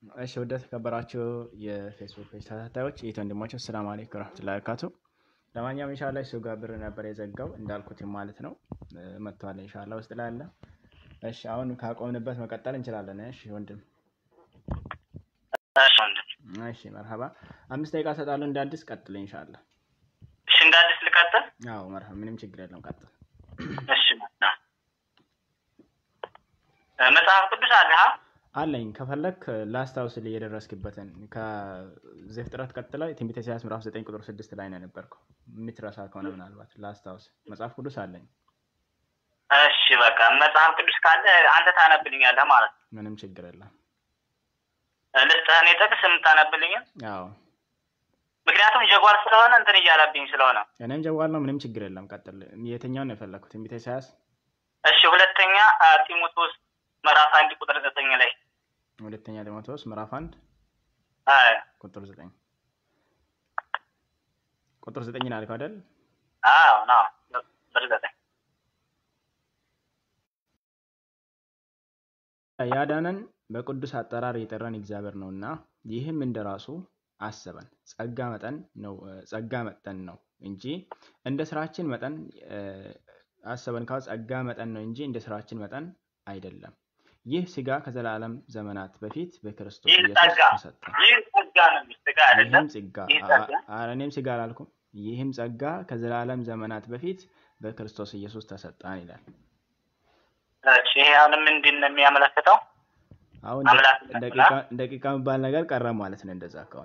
እሺ ወደ ተከበራችሁ የፌስቡክ ፔጅ ተከታታዮች የት ወንድሞች ሰላም አለይኩም ወራህመቱላሂ ወበረካቱ። ለማንኛውም ኢንሻአላህ እሱ ጋር ብር ነበር የዘጋው እንዳልኩት ማለት ነው መጥቷል። ኢንሻአላህ ውስጥ ላይ አለ። እሺ አሁን ካቆምንበት መቀጠል እንችላለን። እሺ ወንድም እሺ ወንድም። እሺ መርሀባ አምስት ደቂቃ እሰጣለሁ እንደ አዲስ ቀጥል ኢንሻአላህ። እሺ እንደ አዲስ ልቀጥል? አዎ መርሀባ ምንም ችግር የለም ቀጥል። እሺ መጣ መጽሐፍ ቅዱስ አለ ሀ አለኝ ከፈለክ ላስታውስልህ የደረስክበትን ከዘፍጥረት ቀጥላ ትንቢተ ኢሳያስ ምዕራፍ ዘጠኝ ቁጥር ስድስት ላይ ነው የነበርከው። የምትረሳ ከሆነ ምናልባት ላስታውስ። መጽሐፍ ቅዱስ አለኝ። እሺ በቃ መጽሐፍ ቅዱስ ካለ አንተ ታነብልኛለህ ማለት ነው። ምንም ችግር የለም። ልስጥህ እኔ ጥቅስ የምታነብልኝም አዎ ምክንያቱም ጀጓር ስለሆነ እንትን እያለብኝ ስለሆነ። እኔም ጀዋል ነው። ምንም ችግር የለም። ቀጥል። የትኛውን ነው የፈለግኩት? ትንቢተ ኢሳያስ እሺ ሁለተኛ አ፣ ጢሞቴዎስ ምዕራፍ አንድ ቁጥር ዘጠኝ ላይ ሁለተኛ ጢሞቴዎስ ምዕራፍ አንድ አ፣ ቁጥር ዘጠኝ ቁጥር ዘጠኝ ነው ያልከው አይደል? አዎ ነው ቁጥር ዘጠኝ ያዳነን በቅዱስ አጠራር የጠራን እግዚአብሔር ነውና ይህም እንደራሱ አሰበን ጸጋ መጠን ነው ጸጋ መጠን ነው እንጂ እንደ ስራችን መጠን እ፣ አሰበን ካው ጸጋ መጠን ነው እንጂ እንደ ስራችን መጠን አይደለም። ይህ ስጋ ከዘላለም ዘመናት በፊት በክርስቶስ ይህ ኢየሱስ ጸጋ ተሰጠ። ይህ ጸጋ ነው የሚል ጸጋ አይደለም። ይህም ጸጋ ይህ አ- ጸጋ አ- እኔም ስጋ አላልኩም። ይህም ጸጋ ከዘላለም ዘመናት በፊት በክርስቶስ ኢየሱስ ተሰጠን ይላል። እሺ ይሄ አሁን ምንድን ነው የሚያመለክተው? አሁን አምላክ ደ- ደቂቃ ደቂቃ የሚባል ነገር ቀረ ማለት ነው። እንደዛ ከሆነ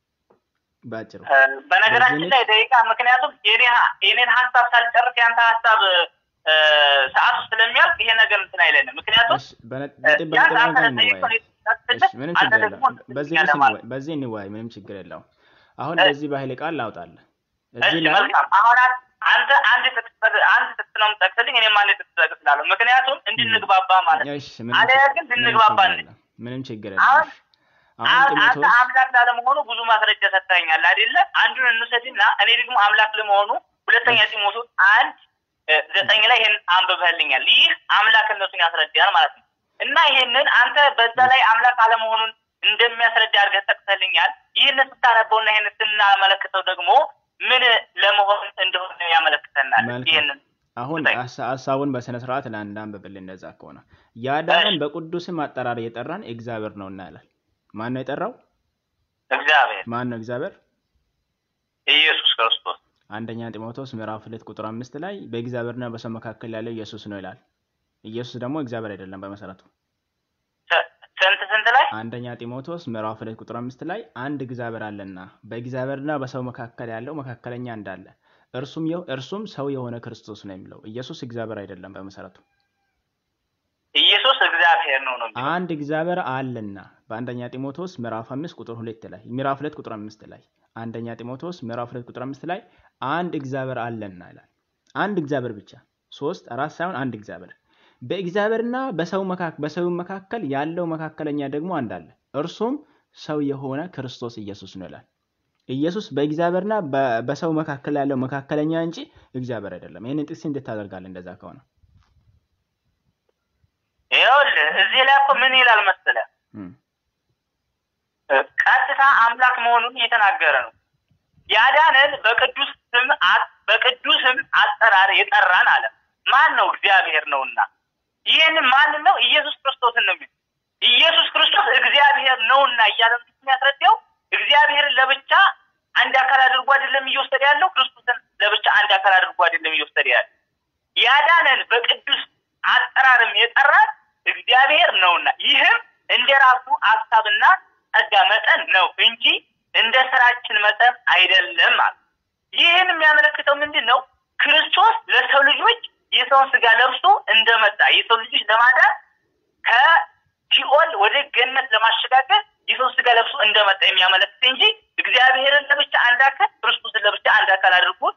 ባጭሩ እ፣ በነገራችን በዚህ ላይ ደቂቃ ምክንያቱም የኔ ሀ- የኔን ሀሳብ ሳልጨርስ ያንተ ሀሳብ እ፣ ሰዓቱ ስለሚያልቅ ይሄ ነገር እንትን አይለንም። ምክንያቱም እሺ፣ በነ- እ፣ ነጥብ ያንተ በነጥብ አንተ ነገር ለጠየቀው እንወያይ። የተሰጠህ እሺ፣ ምንም አንተ ችግር ደግሞ የለም። በዚህ ትልኛለህ ርዕስ ማለት እንወያይ፣ በዚህ እንወያይ። ምንም ችግር የለውም። አሁን እ፣ በዚህ በኃይለ ቃል ላውጣለህ እሺ እዚህ ላይ መልካም። አሁን አን- አንተ አንድ ጥቅስ አንድ ጥቅስ ነው የምጠቅስልኝ፣ እኔም አንድ ጥቅስ እጠቅስላለሁ። ምክንያቱም እንድንግባባ ማለት ነው። እሺ፣ ምንም አለያ ችግር- ግን ምንም ልንግባባ ችግር አንችልም። የለም። ምንም ችግር የለም። አሁን እሺ፣ አሁን አ- አንተ ጢሞቴዎስ አምላክ ላለመሆኑ ብዙ ማስረጃ ሰጥተኸኛል አይደለ? አንዱን እንውሰድና እኔ ደግሞ አምላክ ለመሆኑ ሁለተኛ እሺ። ጢሞቴዎስ አንድ እ፣ ዘጠኝ ላይ ይህን አንብበህልኛል። ይህ አምላክነቱን ያስረዳል ማለት ነው። እና ይህንን አንተ በዛ ላይ አምላክ አለመሆኑን እንደሚያስረዳ አድርገህ ጠቅሰልኛል። ይህንን ስታነበውና ይህንን ስናመለክተው ደግሞ ምን ለመሆን እንደሆነ ያመለክተናል። መልካም። ይህንን አሁን ስጠኝ። ሀሳ- ሀሳቡን በስነ ስርዓት ላንዳንብብል። እንደዛ ከሆነ ያዳነን በቅዱስም አጠራር የጠራን እግዚአብሔር ነው እና ይላል። ማን ነው የጠራው? እግዚአብሔር ማን ነው እግዚአብሔር? ኢየሱስ ክርስቶስ አንደኛ ጢሞቴዎስ ምዕራፍ ሁለት ቁጥር አምስት ላይ በእግዚአብሔርና በሰው መካከል ያለው ኢየሱስ ነው ይላል። ኢየሱስ ደግሞ እግዚአብሔር አይደለም በመሰረቱ። ስ- ስንት ስንት ላይ አንደኛ ጢሞቴዎስ ምዕራፍ ሁለት ቁጥር አምስት ላይ አንድ እግዚአብሔር አለና በእግዚአብሔርና በሰው መካከል ያለው መካከለኛ እንዳለ እርሱም የው- እርሱም ሰው የሆነ ክርስቶስ ነው የሚለው ኢየሱስ እግዚአብሔር አይደለም በመሰረቱ። ኢየሱስ እግዚአብሔር ነው ነው የሚለው። አንድ እግዚአብሔር አለና በአንደኛ ጢሞቴዎስ ምዕራፍ አምስት ቁጥር ሁለት ላይ ምዕራፍ ሁለት ቁጥር አምስት ላይ አንደኛ ጢሞቴዎስ ምዕራፍ ሁለት ቁጥር አምስት ላይ አንድ እግዚአብሔር አለና ይላል። አንድ እግዚአብሔር ብቻ ሶስት አራት ሳይሆን አንድ እግዚአብሔር። በእግዚአብሔርና በሰው መካከል በሰው መካከል ያለው መካከለኛ ደግሞ አንድ አለ፣ እርሱም ሰው የሆነ ክርስቶስ ኢየሱስ ነው ይላል። ኢየሱስ በእግዚአብሔርና በ- በሰው መካከል ያለው መካከለኛ እንጂ እግዚአብሔር አይደለም። ይህንን ጥቅስ እንዴት ታደርጋለህ? እንደዛ ከሆነ ይኸውልህ እዚህ ላይ እኮ ምን ይላል መሰለህ? እም፣ ቀጥታ አምላክ መሆኑን እየተናገረ ነው። ያዳነን በቅዱስ ስም አ- በቅዱስም አጠራር የጠራን አለ። ማን ነው? እግዚአብሔር ነውና። ይህን ማንን ነው? ኢየሱስ ክርስቶስን ነው የሚለው። ኢየሱስ ክርስቶስ እግዚአብሔር ነውና እያለ የሚያስረዳው እግዚአብሔርን ለብቻ አንድ አካል አድርጎ አይደለም እየወሰደ ያለው፣ ክርስቶስን ለብቻ አንድ አካል አድርጎ አይደለም እየወሰደ ያለው። ያዳነን በቅዱስ አጠራርም የጠራን እግዚአብሔር ነውና ይህም እንደ ራሱ ሀሳብና ጸጋ መጠን ነው እንጂ እንደ ስራችን መጠን አይደለም ማለት። ይህን የሚያመለክተው ምንድን ነው? ክርስቶስ ለሰው ልጆች የሰውን ስጋ ለብሶ እንደመጣ የሰው ልጆች ለማዳን ከሲኦል ወደ ገነት ለማሸጋገር የሰው ስጋ ለብሶ እንደመጣ የሚያመለክት እንጂ እግዚአብሔርን ለብቻ አንድ አካል ክርስቶስን ለብቻ አንድ አካል አድርጎ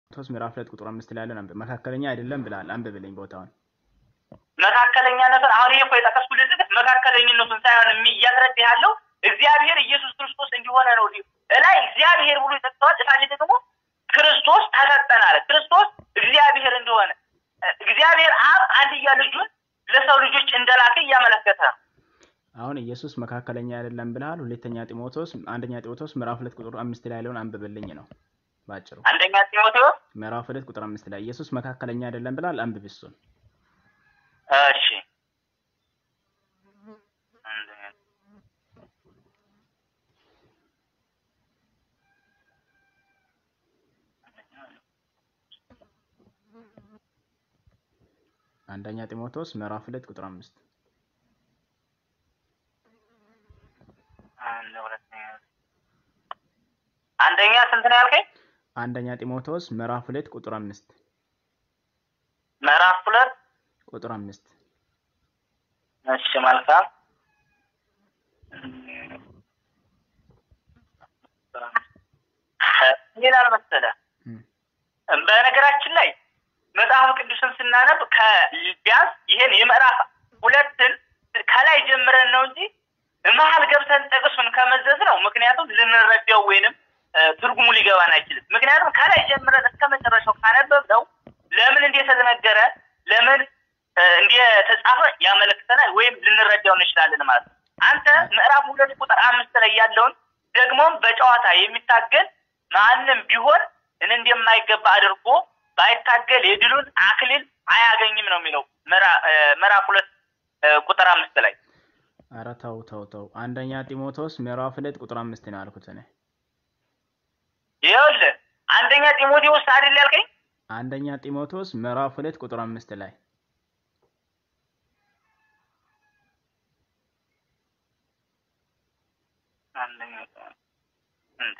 ቶስ ምዕራፍ ሁለት ቁጥር አምስት ላይ ያለን አንብብ። መካከለኛ አይደለም ብለሃል። አንብብልኝ ቦታውን። መካከለኛነቱን አሁን ይሄ እኮ የጠቀስኩልህ ዝግት መካከለኝነቱን ሳይሆን የሚ- እያስረዳ ያለው እግዚአብሔር ኢየሱስ ክርስቶስ እንዲሆነ ነው። እላይ እግዚአብሔር ብሎ ይጠቅሰዋል። እታች ደግሞ ክርስቶስ ተሰጠን አለ። ክርስቶስ እግዚአብሔር እንደሆነ እግዚአብሔር አብ አንድያ ልጁን ለሰው ልጆች እንደላከ እያመለከተ ነው። አሁን ኢየሱስ መካከለኛ አይደለም ብለሃል። ሁለተኛ ጢሞቴዎስ አንደኛ ጢሞቴዎስ ምዕራፍ ሁለት ቁጥር አምስት ላይ ያለውን አንብብልኝ ነው ባጭሩ። አንደኛ ጢሞቴዎስ ምዕራፍ ሁለት ቁጥር አምስት ላይ ኢየሱስ መካከለኛ አይደለም ብለሃል። አንብብ እሱን። እሺ አንደኛ ጢሞቴዎስ ምዕራፍ ሁለት ቁጥር አምስት አንድ ሁለተኛ አንደኛ ስንት ነው ያልከኝ? አንደኛ ጢሞቴዎስ ምዕራፍ ሁለት ቁጥር አምስት ምዕራፍ ሁለት ቁጥር አምስት እሺ መልካም ይላል መሰለህ እም፣ በነገራችን ላይ መጽሐፍ ቅዱስን ስናነብ ከቢያንስ ይሄን የምዕራፍ ሁለትን ከላይ ጀምረን ነው እንጂ መሀል ገብተን ጥቅሱን ከመዘዝ ነው። ምክንያቱም ልንረዳው ወይንም እ፣ ትርጉሙ ሊገባን አይችልም። ምክንያቱም ከላይ ጀምረን እስከ መጨረሻው ካነበብነው ለምን እንደተነገረ ለምን እ፣ እንደተጻፈ ያመለክተናል ወይም ልንረዳው እንችላለን ማለት ነው። አንተ ምዕራፍ ሁለት ቁጥር አምስት ላይ ያለውን ደግሞም በጨዋታ የሚታገል ማንም ቢሆን እኔ እንደማይገባ አድርጎ ባይታገል የድሉን አክሊል አያገኝም ነው የሚለው ምዕራ- እ፣ ምዕራፍ ሁለት እ፣ ቁጥር አምስት ላይ ኧረ ተው ተው ተው። አንደኛ ጢሞቴዎስ ምዕራፍ ሁለት ቁጥር አምስት ነው ያልኩት እኔ። ይኸውልህ አንደኛ ጢሞቴዎስ አይደል ያልከኝ? አንደኛ ጢሞቴዎስ ምዕራፍ ሁለት ቁጥር አምስት ላይ አንደኛ እንዴ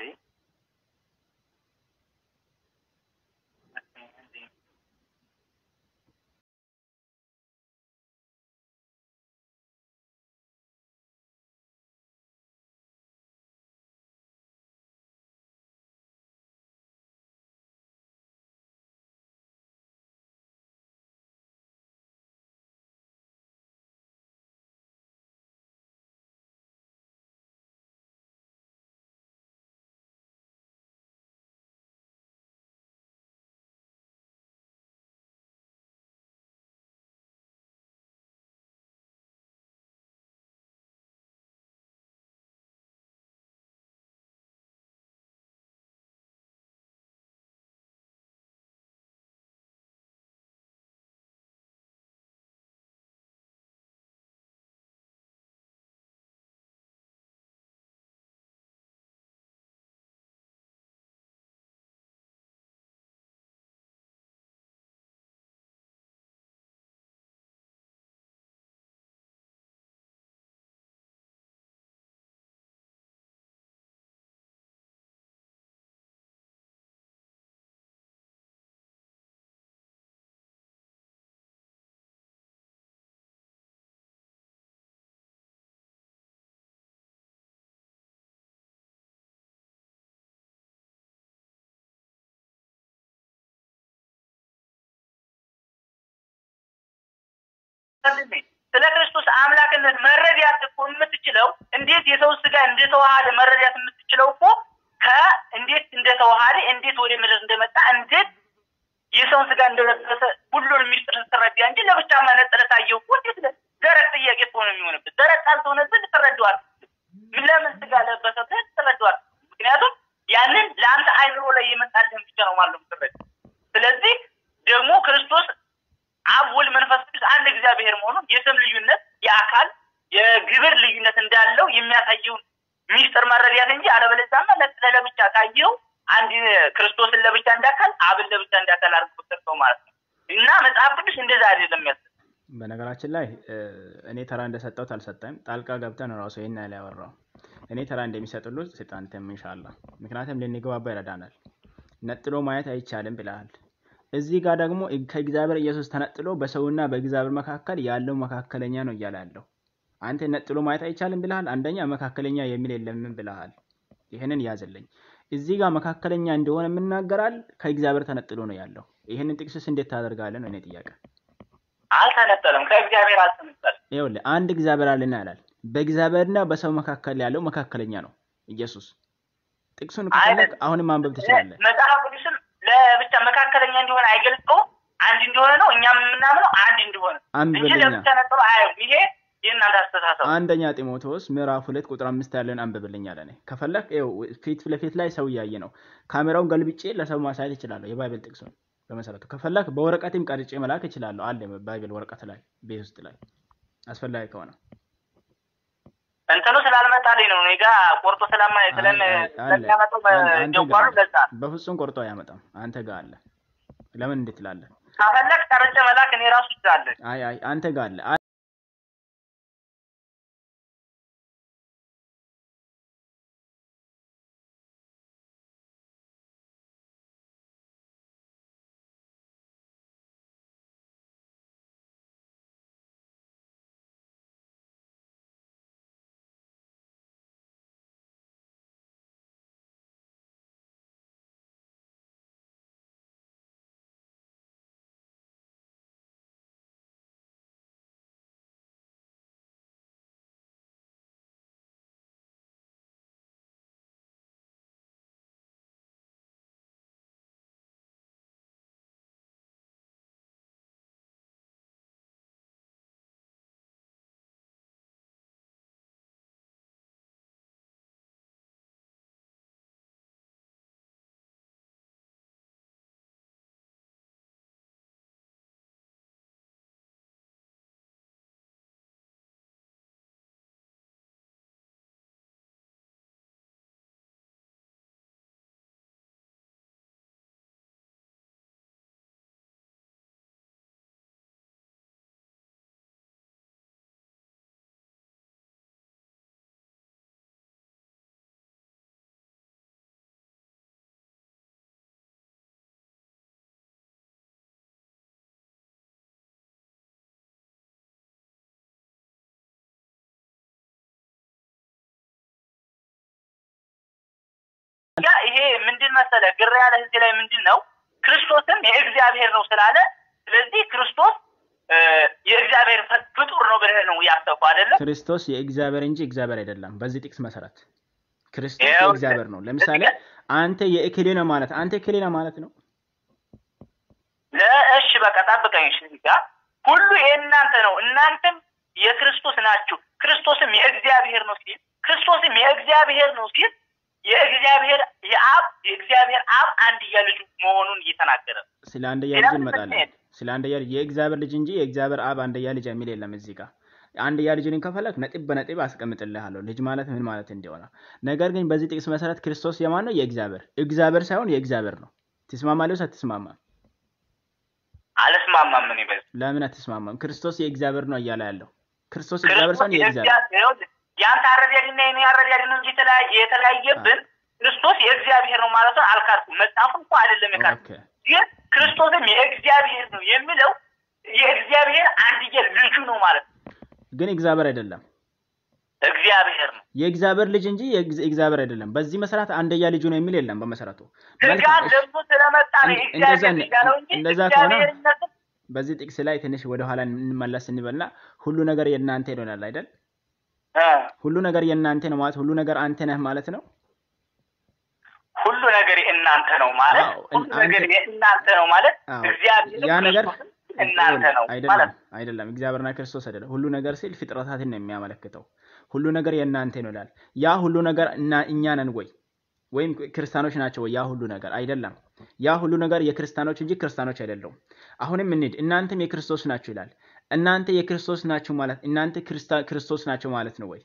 ስለ ክርስቶስ አምላክነት መረዳት እኮ የምትችለው እንዴት የሰው ስጋ እንደተዋሃደ መረዳት የምትችለው እኮ ከእንዴት እንደተዋሃደ እንዴት ወደ ምድር እንደመጣ እንዴት የሰውን ስጋ እንደለበሰ ሁሉን ሚስጥር ስትረዳ እንጂ ለብቻ መነጠለ ታየው እኮ እንዴት ለ- ደረቅ ጥያቄ እኮ ነው የሚሆንበት። ደረቅ ካልሆነብን ልትረዳዋል። ለምን ስጋ ለበሰ ብለህ ትረዳዋል። ምክንያቱም ያንን ለአንተ አይምሮ ላይ የመጣልህን ብቻ ነው ማለት ነው የምትረዳው። ስለዚህ ደግሞ ክርስቶስ አብ ወልድ መንፈስ ቅዱስ አንድ እግዚአብሔር መሆኑን የስም ልዩነት የአካል የግብር ልዩነት እንዳለው የሚያሳየውን ሚስጥር መረዳት እንጂ አለበለዚያማ ለ- ለብቻ ካየው አንድ ክርስቶስን ለብቻ እንዳካል አብን ለብቻ እንዳካል አድርጎ ሰጠው ማለት ነው እና መጽሐፍ ቅዱስ እንደዛ አይደለም ያስ በነገራችን ላይ እ፣ እኔ ተራ እንደሰጠሁት አልሰጠም። ጣልቃ ገብተን ራሱ ይህን ያህል ያወራው እኔ ተራ እንደሚሰጥሉት ስጣንተም ኢንሻላህ። ምክንያቱም ልንግባባ ይረዳናል። ነጥሎ ማየት አይቻልም ብለሃል። እዚህ ጋር ደግሞ ከእግዚአብሔር ኢየሱስ ተነጥሎ በሰውና በእግዚአብሔር መካከል ያለው መካከለኛ ነው እያለ ያለው አንተ ነጥሎ ማየት አይቻልም ብለሃል። አንደኛ መካከለኛ የሚል የለምን ብለሃል። ይህንን ያዝልኝ። እዚህ ጋር መካከለኛ እንደሆነ የምናገራል ከእግዚአብሔር ተነጥሎ ነው ያለው። ይህንን ጥቅስስ እንዴት ታደርጋለህ ነው እኔ ጥያቄ። አልተነጠለም፣ ከእግዚአብሔር አልተነጠለም። ይኸውልህ አንድ እግዚአብሔር አለና ይላል። በእግዚአብሔርና በሰው መካከል ያለው መካከለኛ ነው ኢየሱስ። ጥቅሱን ከፈለግ አሁንም ማንበብ ትችላለህ። መጽሐፍ ቅዱስም ለብቻ መካከለኛ እንደሆነ አይገልጸውም። አንድ እንደሆነ ነው እኛም የምናምነው አንድ እንደሆነ እንጂ አንብብልኛ ለብቻ ነጥሎ አያዩም። ይሄ የእናንተ አስተሳሰብ አንደኛ ጢሞቴዎስ ምዕራፍ ሁለት ቁጥር አምስት ያለን አንብብልኝ አለ። እኔ ከፈለግ ይኸው ፊት ለፊት ላይ ሰው እያየ ነው። ካሜራውን ገልብጬ ለሰው ማሳየት እችላለሁ። የባይብል ጥቅሱን በመሰረቱ ከፈለግ በወረቀትም ቀርጬ መላክ እችላለሁ። አለ ባይብል ወረቀት ላይ ቤት ውስጥ ላይ አስፈላጊ ከሆነ እንትኑ ስላልመጣልኝ ነው። እኔ ጋ ቆርጦ ስለማ ስለም አይ፣ አለ። ስለሚያመጣው አንተ በጀጓሩ ጋር ለዛ በፍጹም ቆርጦ አያመጣም። አንተ ጋር አለ። ለምን እንዴት ትላለህ? ከፈለግ ቀርጬ መላክ እኔ ራሱ ይችላለን። አይ አይ አንተ ጋር አለ። ያ ይሄ ምንድን መሰለ ግራ ያለ እዚህ ላይ ምንድን ነው ክርስቶስም የእግዚአብሔር ነው ስላለ ስለዚህ ክርስቶስ እ፣ የእግዚአብሔር ፈ- ፍጡር ነው ብለህ ነው ያሰብከው አይደለም? ክርስቶስ የእግዚአብሔር እንጂ እግዚአብሔር አይደለም። በዚህ ጥቅስ መሰረት ክርስቶስ ይኸው የእግዚአብሔር ነው። ለምሳሌ አንተ የእክሌ ነህ ማለት አንተ የእክሌ ነህ ማለት ነው። ለእሺ በቃ ጠብቀኝ። እሺ እዚህ ጋር ሁሉ የእናንተ ነው፣ እናንተም የክርስቶስ ናችሁ። ክርስቶስም የእግዚአብሔር ነው ሲል ክርስቶስም የእግዚአብሔር ነው ሲል የእግዚአብሔር የአብ የእግዚአብሔር አብ አንድያ ልጁ መሆኑን እየተናገረ ነው። ስለ አንደያ ሌላ ልጅ ምን እንመጣለን። ምክንያት? ስለ አንደያ ልጅ የእግዚአብሔር ልጅ እንጂ የእግዚአብሔር አብ አንደያ ልጅ የሚል የለም እዚህ ጋር። አንደያ ልጅን ከፈለክ ነጥብ በነጥብ አስቀምጥልሃለሁ ልጅ ማለት ምን ማለት እንደሆነ። ነገር ግን በዚህ ጥቅስ መሰረት ክርስቶስ የማን ነው? የእግዚአብሔር እግዚአብሔር ሳይሆን የእግዚአብሔር ነው። ትስማማለህ? አትስማማም? አልስማማም። ምን ይበል ለምን አትስማማም? ክርስቶስ የእግዚአብሔር ነው እያለ ያለው ክርስቶስ እግዚአብሔር ሳይሆን የእግዚአብሔር የእግዚአብሔር የአንተ አረዳድና የኔ አረዳድ ነው እንጂ የተለያየ የተለያየብን ክርስቶስ የእግዚአብሔር ነው ማለት ነው አልካድኩም። መጽሐፉን እኮ አይደለም የካድኩት ኦኬ። ግን ክርስቶስም የእግዚአብሔር ነው የሚለው የእግዚአብሔር አንድያ ልጁ ነው ማለት ነው። ግን እግዚአብሔር አይደለም። እግዚአብሔር ነው። የእግዚአብሔር ልጅ እንጂ የእግዝ- እግዚአብሔር አይደለም። በዚህ መሰረት አንደያ ልጁ ነው የሚል የለም በመሰረቱ። ስጋ መልካም፣ እሺ። ገብቶ ስለመጣ ነው እንደ- የእግዚአብሔር እንደዛ ልጅ ያለው እንጂ እንደዛ ከሆነ እግዚአብሔርነትም በዚህ ጥቅስ ላይ ትንሽ ወደኋላ እንመለስ እንበልና ሁሉ ነገር የእናንተ ይሆናል አይደል? እ ሁሉ ነገር የእናንተ ነው ማለት ሁሉ ነገር አንተ ነህ ማለት ነው። ሁሉ ነገር የእናንተ ነው ማለት አዎ፣ ሁሉ አንተ- ነገር የእናንተ ነው ማለት አዎ፣ እግዚአብሔር ያ ነገር እናንተ ነው ማለት አይደለም አይደለም። እግዚአብሔርና ክርስቶስ አይደለም። ሁሉ ነገር ሲል ፍጥረታትን ነው የሚያመለክተው። ሁሉ ነገር የእናንተ ነው ይላል። ያ ሁሉ ነገር እና እኛ ነን ወይ ወይም ክርስቲያኖች ናቸው ወይ? ያ ሁሉ ነገር አይደለም። ያ ሁሉ ነገር የክርስቲያኖች እንጂ ክርስቲያኖች አይደለውም። አሁንም እንሂድ። እናንተም የክርስቶስ ናችሁ ይላል። እናንተ የክርስቶስ ናችሁ ማለት እናንተ ክርስታ- ክርስቶስ ናቸው ማለት ነው ወይ?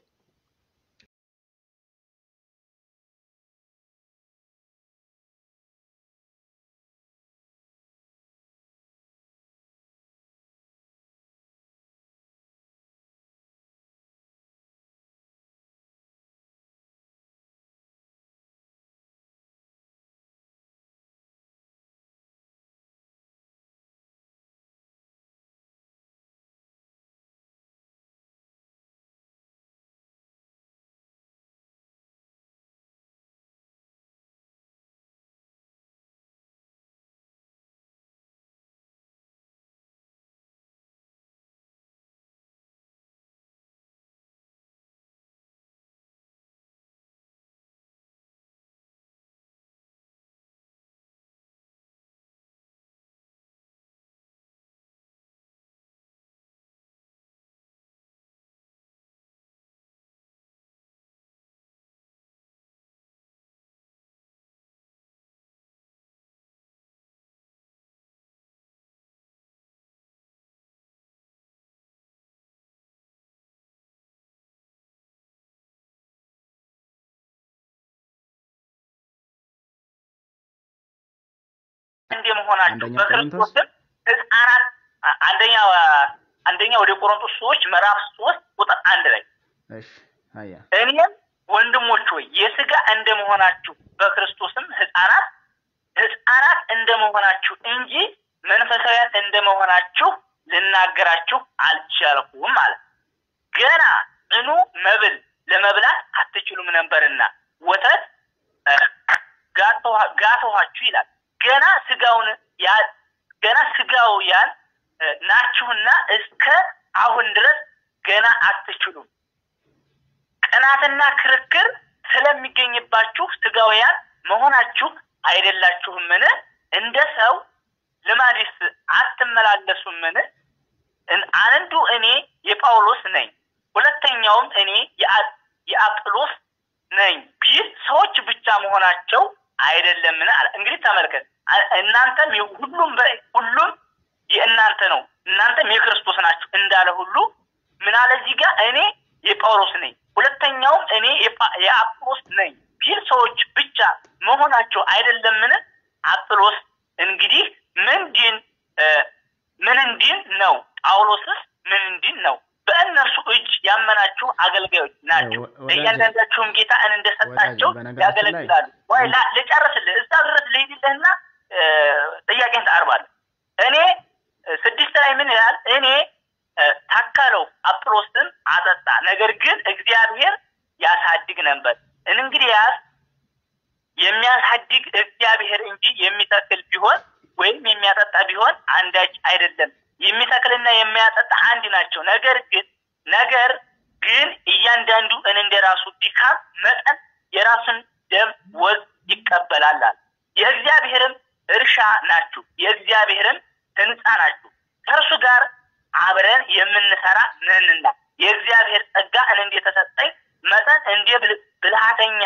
እንደመሆናችሁ አንደኛ በክርስቶስም ህፃናት አንደኛ አንደኛ ወደ ቆሮንቶስ ሰዎች ምዕራፍ ሶስት ቁጥር አንድ ላይ እሺ አያ እኔም ወንድሞች ሆይ የስጋ እንደመሆናችሁ በክርስቶስም ህፃናት ህፃናት እንደመሆናችሁ እንጂ መንፈሳውያን እንደመሆናችሁ ልናገራችሁ አልቻልኩም ማለት ገና ጽኑ መብል ለመብላት አትችሉም ነበርና ወተት እ፣ ጋተዋ- ጋተኋችሁ ይላል። ገና ስጋውን ያ- ገና ስጋውያን እ፣ ናችሁና እስከ አሁን ድረስ ገና አትችሉም። ቅናትና ክርክር ስለሚገኝባችሁ ስጋውያን መሆናችሁ አይደላችሁምን? እንደ ሰው ልማድስ አትመላለሱምን? እን- አንዱ እኔ የጳውሎስ ነኝ፣ ሁለተኛውም እኔ የአ- የአጵሎስ ነኝ ቢል ሰዎች ብቻ መሆናቸው አይደለምን? አለ። እንግዲህ ተመልከት፣ አ- እናንተም የ- ሁሉም በ- ሁሉም የእናንተ ነው፣ እናንተም የክርስቶስ ናችሁ እንዳለ ሁሉ ምን አለ እዚህ ጋር እኔ የጳውሎስ ነኝ፣ ሁለተኛውም እኔ የጳ- የአጵሎስ ነኝ ቢል ሰዎች ብቻ መሆናቸው አይደለምን? አጵሎስ እንግዲህ ምንድን እ፣ ምን እንዲን ነው? ጳውሎስስ ምን እንዲን ነው? በእነርሱ እጅ ያመናችሁ አገልጋዮች ናቸው። ወ- ወዳጄ፣ እያንዳንዳችሁም ጌታን እንደሰጣቸው ወዳጄ፣ በነገራችን ላይ- ያገለግላሉ። ወይ ላ- ልጨርስልህ፣ እዛ ድረስ ልሂድልህና እ፣ ጥያቄን ታቀርባለህ። እኔ እ፣ ስድስት ላይ ምን ይላል? እኔ እ፣ ታከለው አጵሎስም አጠጣ፣ ነገር ግን እግዚአብሔር ያሳድግ ነበር። እንግዲያስ የሚያሳድግ እግዚአብሔር እንጂ የሚተክል ቢሆን ወይም የሚያጠጣ ቢሆን አንዳች አይደለም። የሚተክልና የሚያጠጣ አንድ ናቸው። ነገር ግን ነገር ግን እያንዳንዱ እንደ ራሱ ድካም መጠን የራሱን ደም ወዝ ይቀበላል አለ። የእግዚአብሔርም እርሻ ናችሁ፣ የእግዚአብሔርም ሕንፃ ናችሁ፣ ከእርሱ ጋር አብረን የምንሰራ ነንና የእግዚአብሔር ጸጋ እንደተሰጠኝ መጠን እንደ ብል- ብልሃተኛ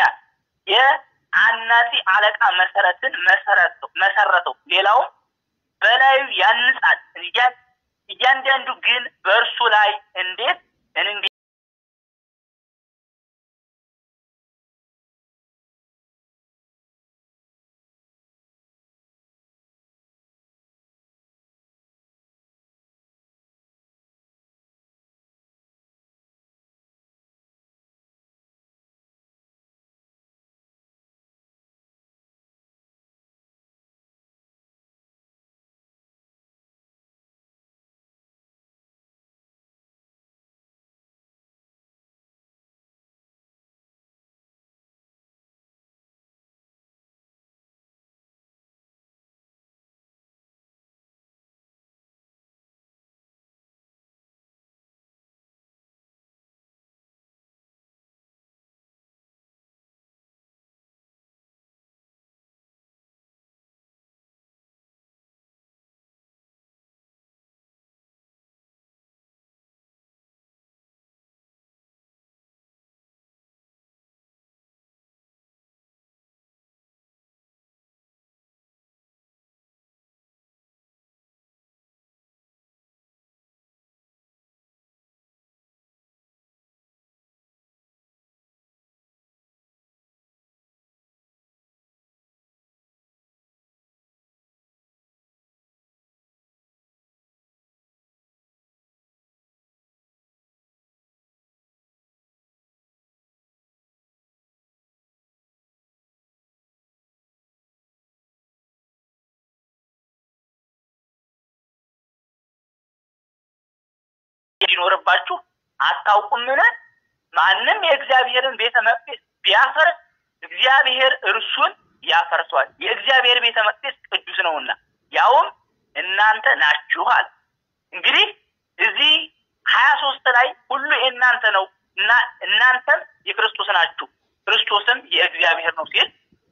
የአናጺ አለቃ መሰረትን መሰረተው መሰረተው ሌላውም በላዩ ያንጻል። እያ- እያንዳንዱ ግን በእርሱ ላይ እንዴት እንዴ እንዲኖርባችሁ አታውቁምን? ማንም የእግዚአብሔርን ቤተ መቅደስ ቢያፈርስ እግዚአብሔር እርሱን ያፈርሷል። የእግዚአብሔር ቤተ መቅደስ ቅዱስ ነውና ያውም እናንተ ናችኋል። እንግዲህ እዚህ ሀያ ሶስት ላይ ሁሉ የእናንተ ነው እና እናንተም የክርስቶስ ናችሁ፣ ክርስቶስም የእግዚአብሔር ነው ሲል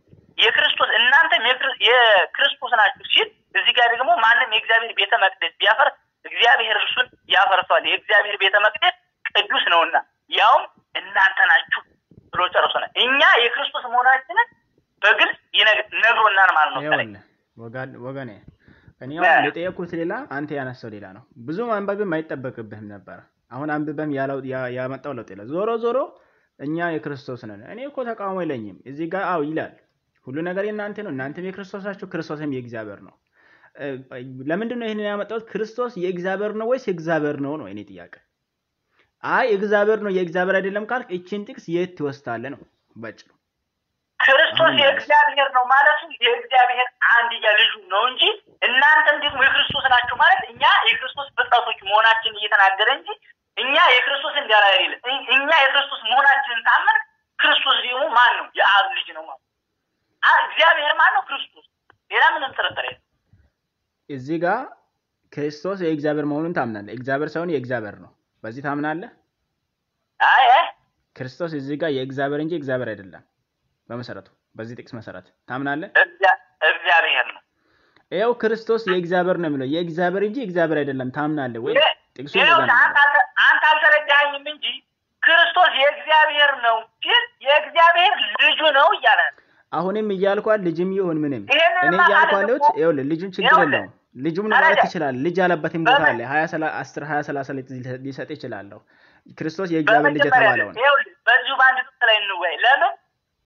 የክርስቶስ እናንተም የክር- የክርስቶስ ናችሁ ሲል እዚህ ጋር ደግሞ ማንም የእግዚአብሔር ቤተ መቅደስ ቢያፈርስ እግዚአብሔር እርሱን ያፈርሷል። የእግዚአብሔር ቤተ መቅደስ ቅዱስ ነውና ያውም እናንተ ናችሁ ብሎ ጨርሶናል። እኛ የክርስቶስ መሆናችንን በግልጽ ይነግ- ነግሮናል ማለት ነው። ከላይ ይኸውልህ ወጋ- ወገኔ እኔ አሁን የጠየኩት ሌላ አንተ ያነሳው ሌላ ነው። ብዙ ማንበብም አይጠበቅብህም ነበር። አሁን አንብበም ያለው ያ- ያመጣው ለውጥ የለ። ዞሮ ዞሮ እኛ የክርስቶስ ነን። እኔ እኮ ተቃውሞ የለኝም እዚህ ጋር አው ይላል ሁሉ ነገር የእናንተ ነው፣ እናንተም የክርስቶስ ናችሁ፣ ክርስቶስም የእግዚአብሔር ነው። ለምንድን ነው ይህንን ያመጣሁት? ክርስቶስ የእግዚአብሔር ነው ወይስ የእግዚአብሔር ነው ነው የኔ ጥያቄ። አይ እግዚአብሔር ነው የእግዚአብሔር አይደለም ካልክ እችን ጥቅስ የት ትወስዳለህ ነው ባጭሩ። ክርስቶስ የእግዚአብሔር ነው ማለቱ የእግዚአብሔር አንድያ ልጁ ነው እንጂ እናንተም ደግሞ የክርስቶስ ናችሁ ማለት እኛ የክርስቶስ ፍጥረቶች መሆናችን እየተናገረ እንጂ እኛ የክርስቶስ እንዲያላ አይደለም። እኛ የክርስቶስ መሆናችንን ታመን ክርስቶስ ደግሞ ማን ነው? የአብ ልጅ ነው ማለት እግዚአብሔር ማን ነው? ክርስቶስ። ሌላ ምንም ጥርጥር የለም። እዚህ ጋር ክርስቶስ የእግዚአብሔር መሆኑን ታምናለህ። እግዚአብሔር ሳይሆን የእግዚአብሔር ነው። በዚህ ታምናለህ? አይ አይ ክርስቶስ እዚህ ጋር የእግዚአብሔር እንጂ እግዚአብሔር አይደለም። በመሰረቱ በዚህ ጥቅስ መሰረት ታምናለህ? እግዚአብሔር ነው። ይኸው ክርስቶስ የእግዚአብሔር ነው የሚለው የእግዚአብሔር እንጂ እግዚአብሔር አይደለም። ታምናለህ ወይ? ጥቅሱ አንተ አልተረዳኸኝም እንጂ ክርስቶስ የእግዚአብሔር ነው ግን የእግዚአብሔር ልጁ ነው እያለ አሁንም እያልኳል ልጅም ይሁን ምንም እኔ እያልኩ ያለሁት ይኸውልህ ልጁን ችግር የለውም ልጁም ማለት ትችላለህ። ልጅ ያለበትን ቦታ ላይ ሀያ አስር ሀያ ሰላሳ ሊሰጥ ይችላለሁ። ክርስቶስ የእግዚአብሔር ልጅ የተባለውን በዚሁ በአንድ ጥቅስ ላይ እንወያይ። ለምን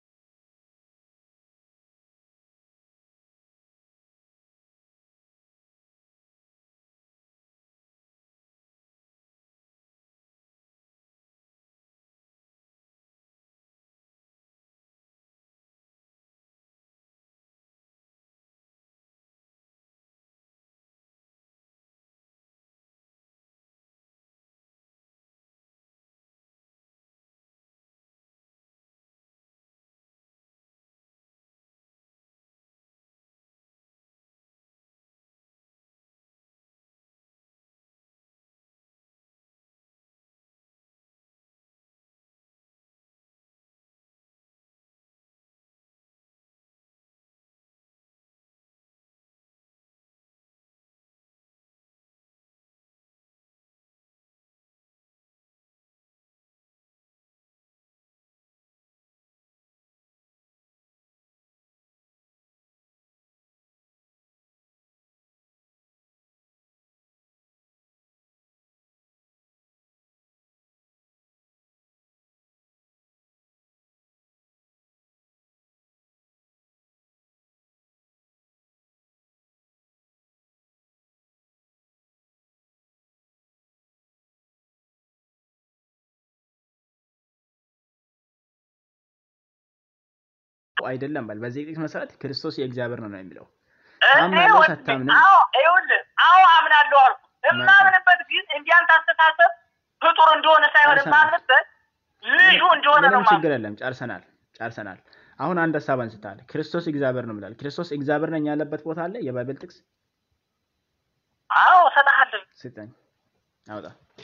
አይደለም በል በዚህ ጥቅስ መሰረት ክርስቶስ የእግዚአብሔር ነው ነው የሚለው ታምናለህ አታምንም? ይኸውልህ አዎ አምናለሁ አልኩ። የማምንበት ግን እንዲያንተ አስተሳሰብ ፍጡር እንደሆነ ሳይሆን የማምንበት ልጁ እንደሆነ ነው። ምንም ችግር የለም። ጨርሰናል ጨርሰናል። አሁን አንድ ሀሳብ አንስታል። ክርስቶስ እግዚአብሔር ነው ይላል። ክርስቶስ እግዚአብሔር ነኝ ያለበት ቦታ አለ የባይብል ጥቅስ? አዎ እሰጥሃለሁ። ስጠኝ፣ አውጣ።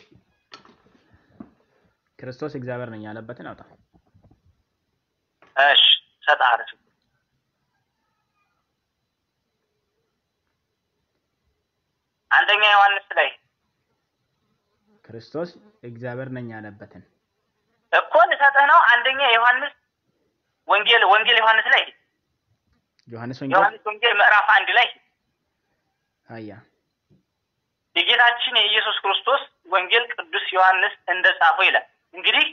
ክርስቶስ እግዚአብሔር ነኝ ያለበትን አውጣ። እሺ እሰጥሃለሁ። አንደኛ ዮሐንስ ላይ ክርስቶስ እግዚአብሔር ነኝ ያለበትን እኮ ልሰጥህ ነው። አንደኛ ዮሐንስ ወንጌል ወንጌል ዮሐንስ ላይ ዮሐንስ ወንጌል ዮሐንስ ወንጌል ምዕራፍ አንድ ላይ አያ የጌታችን የኢየሱስ ክርስቶስ ወንጌል ቅዱስ ዮሐንስ እንደጻፈው ይላል። እንግዲህ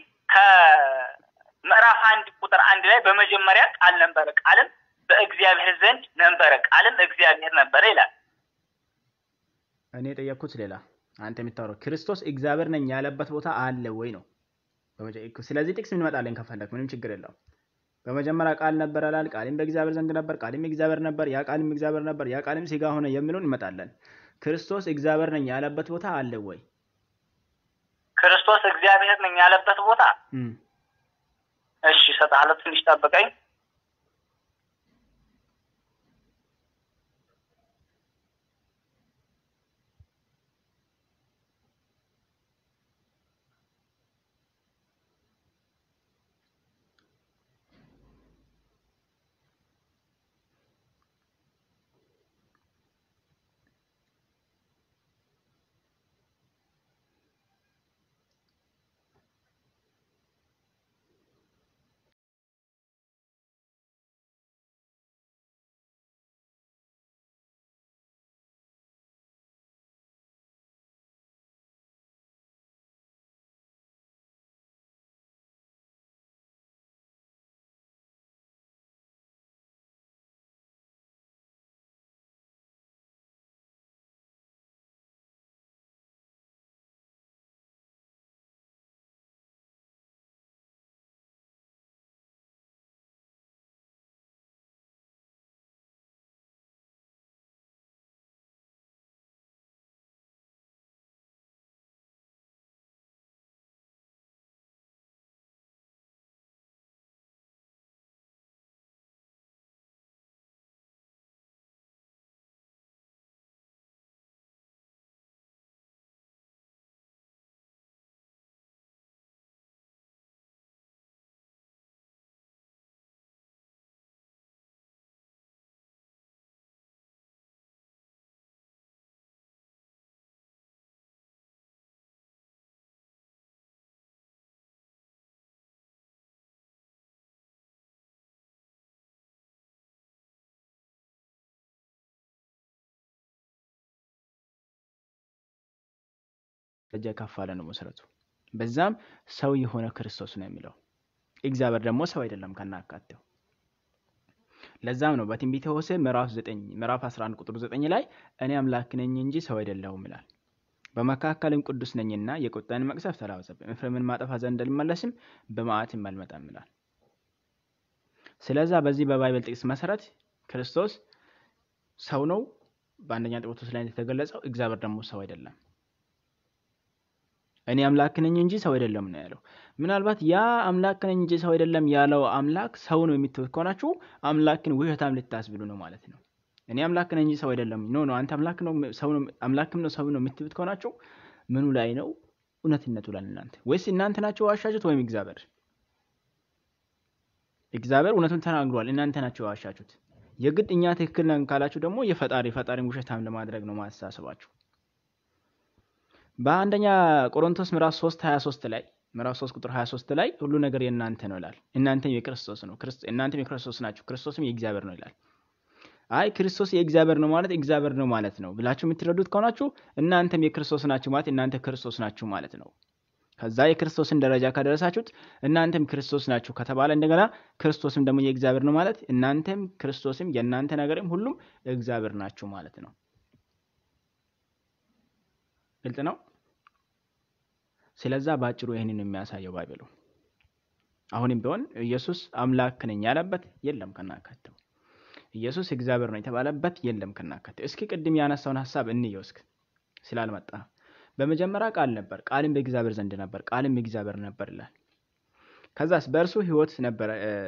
ከምዕራፍ አንድ ቁጥር አንድ ላይ በመጀመሪያ ቃል ነበረ፣ ቃልም በእግዚአብሔር ዘንድ ነበረ፣ ቃልም እግዚአብሔር ነበረ ይላል። እኔ የጠየቅኩት ሌላ፣ አንተ የምታወራው ክርስቶስ እግዚአብሔር ነኝ ያለበት ቦታ አለ ወይ ነው። ስለዚህ ጥቅስ እንመጣለን ከፈለክ፣ ምንም ችግር የለውም። በመጀመሪያ ቃል ነበር አላል፣ ቃልም በእግዚአብሔር ዘንድ ነበር፣ ቃልም እግዚአብሔር ነበር፣ ያ ቃልም እግዚአብሔር ነበር፣ ያ ቃልም ሥጋ ሆነ የሚለውን እንመጣለን። ክርስቶስ እግዚአብሔር ነኝ ያለበት ቦታ አለ ወይ? ክርስቶስ እግዚአብሔር ነኝ ያለበት ቦታ እሺ፣ እሰጥሃለሁ። ትንሽ ጠብቀኝ። ደረጃ ከፍ አለ ነው መሰረቱ። በዛም ሰው የሆነ ክርስቶስ ነው የሚለው እግዚአብሔር ደግሞ ሰው አይደለም ከናካቴው። ለዛም ነው በትንቢተ ሆሴዕ ምዕራፍ 9 ምዕራፍ 11 ቁጥር 9 ላይ እኔ አምላክ ነኝ እንጂ ሰው አይደለሁም ይላል። በመካከልም ቅዱስ ነኝና የቁጣን መቅሰፍት አላበዛብም፣ ኤፍሬምን ማጠፋ ዘንድ አልመለስም፣ በመዓትም አልመጣም ይላል። ስለዛ በዚህ በባይብል ጥቅስ መሰረት ክርስቶስ ሰው ነው በአንደኛ ጢሞቴዎስ ላይ እንደተገለጸው፣ እግዚአብሔር ደግሞ ሰው አይደለም። እኔ አምላክ ነኝ እንጂ ሰው አይደለም ነው ያለው። ምናልባት ያ አምላክ ነኝ እንጂ ሰው አይደለም ያለው አምላክ ሰው ነው የምትሉት ከሆናችሁ አምላክን ውሸታም ልታስብሉ ነው ማለት ነው። እኔ አምላክ ነኝ እንጂ ሰው አይደለም ኖ ኖ አንተ አምላክ ነው ሰው ነው አምላክም ነው ሰው ነው የምትሉት ከሆናችሁ ምኑ ላይ ነው እውነትነቱ ላይ እናንተ ወይስ እናንተ ናቸው ዋሻችሁት ወይም እግዚአብሔር? እግዚአብሔር እውነቱን ተናግሯል፣ እናንተ ናቸው ዋሻችሁት። የግድ እኛ ትክክል ነን ካላችሁ ደግሞ የፈጣሪ ፈጣሪን ውሸታም ለማድረግ ነው ማስተሳሰባችሁ። በአንደኛ ቆሮንቶስ ምዕራፍ 3 23 ላይ ምዕራፍ 3 ቁጥር 23 ላይ ሁሉ ነገር የእናንተ ነው ይላል። እናንተም የክርስቶስ ነው፣ እናንተም የክርስቶስ ናችሁ፣ ክርስቶስም የእግዚአብሔር ነው ይላል። አይ ክርስቶስ የእግዚአብሔር ነው ማለት እግዚአብሔር ነው ማለት ነው ብላችሁ የምትረዱት ከሆናችሁ እናንተም የክርስቶስ ናችሁ ማለት እናንተ ክርስቶስ ናችሁ ማለት ነው። ከዛ የክርስቶስን ደረጃ ከደረሳችሁት እናንተም ክርስቶስ ናችሁ ከተባለ እንደገና ክርስቶስም ደግሞ የእግዚአብሔር ነው ማለት እናንተም ክርስቶስም የእናንተ ነገርም ሁሉም እግዚአብሔር ናችሁ ማለት ነው። ግልጽ ነው። ስለዛ በአጭሩ ይህንን የሚያሳየው ባይብሉ። አሁንም ቢሆን ኢየሱስ አምላክ ነኝ ያለበት የለም ከናካቴው። ኢየሱስ እግዚአብሔር ነው የተባለበት የለም ከናካቴው። እስኪ ቅድም ያነሳውን ሀሳብ እንየው እስኪ ስላልመጣ በመጀመሪያ ቃል ነበር፣ ቃልም በእግዚአብሔር ዘንድ ነበር፣ ቃልም እግዚአብሔር ነበር ይላል። ከዛስ በእርሱ ሕይወት ነበረ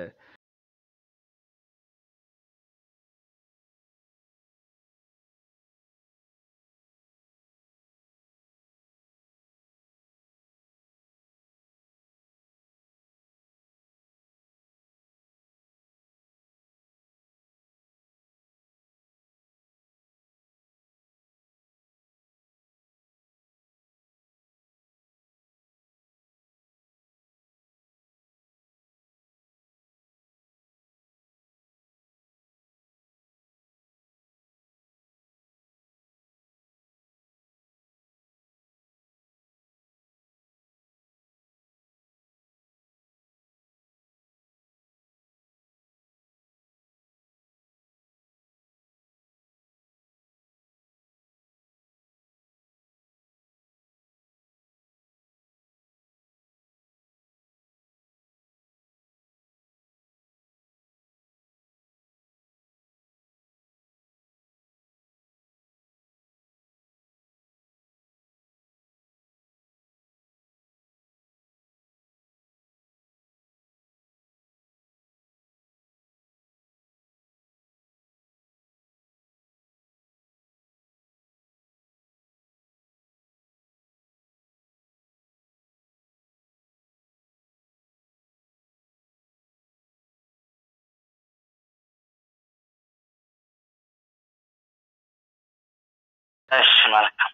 እሺ መልካም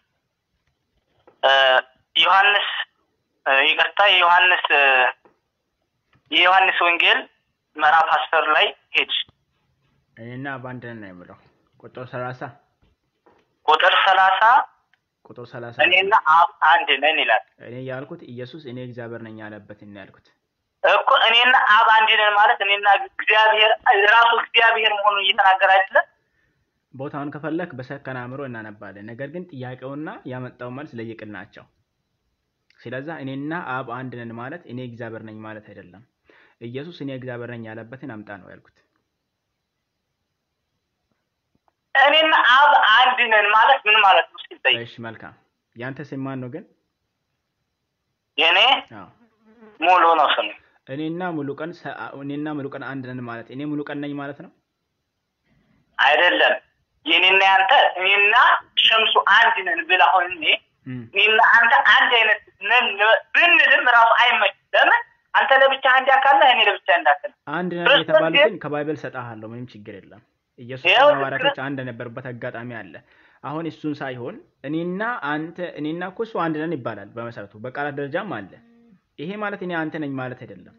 ዮሐንስ ይቅርታ የዮሐንስ የዮሐንስ ወንጌል ምዕራፍ አስር ላይ ሄድ እኔና በአንድ ነን ነው የሚለው ቁጥር ሰላሳ ቁጥር ሰላሳ ቁጥር ሰላሳ እኔና አብ አንድ ነን ይላል እኔ ያልኩት ኢየሱስ እኔ እግዚአብሔር ነኝ ያለበት ነው ያልኩት። እኮ እኔና አብ አንድ ነን ማለት እኔና እግዚአብሔር ራሱ እግዚአብሔር መሆኑን እየተናገረ አይደለም ቦታውን ከፈለክ በሰከነ አእምሮ እናነባለን። ነገር ግን ጥያቄውና ያመጣው መልስ ለየቅል ናቸው። ስለዛ እኔና አብ አንድ ነን ማለት እኔ እግዚአብሔር ነኝ ማለት አይደለም። ኢየሱስ እኔ እግዚአብሔር ነኝ ያለበትን አምጣ ነው ያልኩት። እኔና አብ አንድ ነን ማለት ምን ማለት ነው? እስኪ ጠይቅ። እሺ መልካም። ያንተ ስም ማን ነው ግን? የእኔ አዎ ሙሉ ነው ስሙ። እኔና ሙሉ ቀን እኔና ሙሉ ቀን አንድ ነን ማለት እኔ ሙሉ ቀን ነኝ ማለት ነው። አይደለም የኔና ያንተ እኔና ሸምሱ አንድ ነን ብለህ አሁን እኔ እም፣ እኔና አንተ አንድ አይነት ነን ብንልም ራሱ አይመችም። ለምን አንተ ለብቻ አንድ አካል ነህ፣ እኔ ለብቻ አንድ አካል ነኝ። አንድ ነን ክርስቶስ የተባሉትን ከባይብል ሰጣሃለሁ። ምንም ችግር የለም። ኢየሱስ ይኸው ሐዋርያቶች አንድ የነበሩበት አጋጣሚ አለ። አሁን እሱን ሳይሆን እኔና አንተ እኔና እኮ እሱ አንድ ነን ይባላል በመሰረቱ በቃላት ደረጃም አለ። ይሄ ማለት እኔ አንተ ነኝ ማለት አይደለም።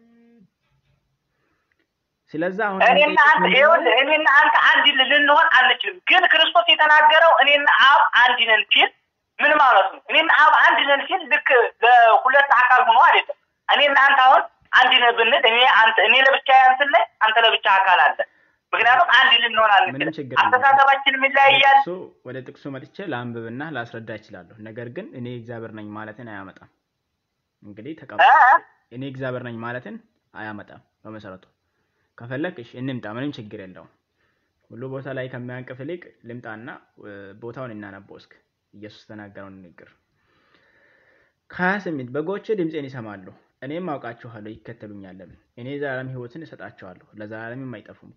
ስለዛ አሁን እኔና የምጠይቅህ አንተ ምንድነው? ይኸውልህ እኔና አንተ አንድ ልንሆን አንችልም። ግን ክርስቶስ የተናገረው እኔና አብ አንድ ነን ሲል ምን ማለት ነው? እኔና አብ አንድ ነን ሲል ልክ ለሁለት አካል ሆኖ አይደለም። እኔ እናንተ አሁን አንድ ነን ብንል እኔ አንተ እኔ ለብቻ አንተ ላይ አንተ ለብቻ አካል አለ። ምክንያቱም አንድ ልንሆን ምንም አንችልም። ችግር የለም። አስተሳሰባችንም ይለያያል። ጥቅሱ ወደ ጥቅሱ መጥቼ ላንብብና ላስረዳ እችላለሁ። ነገር ግን እኔ እግዚአብሔር ነኝ ማለትን አያመጣም። እንግዲህ ተቀበ እ? እኔ እግዚአብሔር ነኝ ማለትን አያመጣም። በመሰረቱ ከፈለክ እሺ እንምጣ፣ ምንም ችግር የለውም። ሁሉ ቦታ ላይ ከሚያንቅፍ ይልቅ ልምጣና እ፣ ቦታውን እናነበው እስክ ኢየሱስ ተናገረውን ንግግር ከሀያ ስምንት በጎቼ ድምፄን ይሰማሉ፣ እኔም አውቃችኋለሁ፣ ይከተሉኛለም። እኔ የዘላለም ሕይወትን እሰጣቸዋለሁ፣ ለዘላለምም አይጠፉም።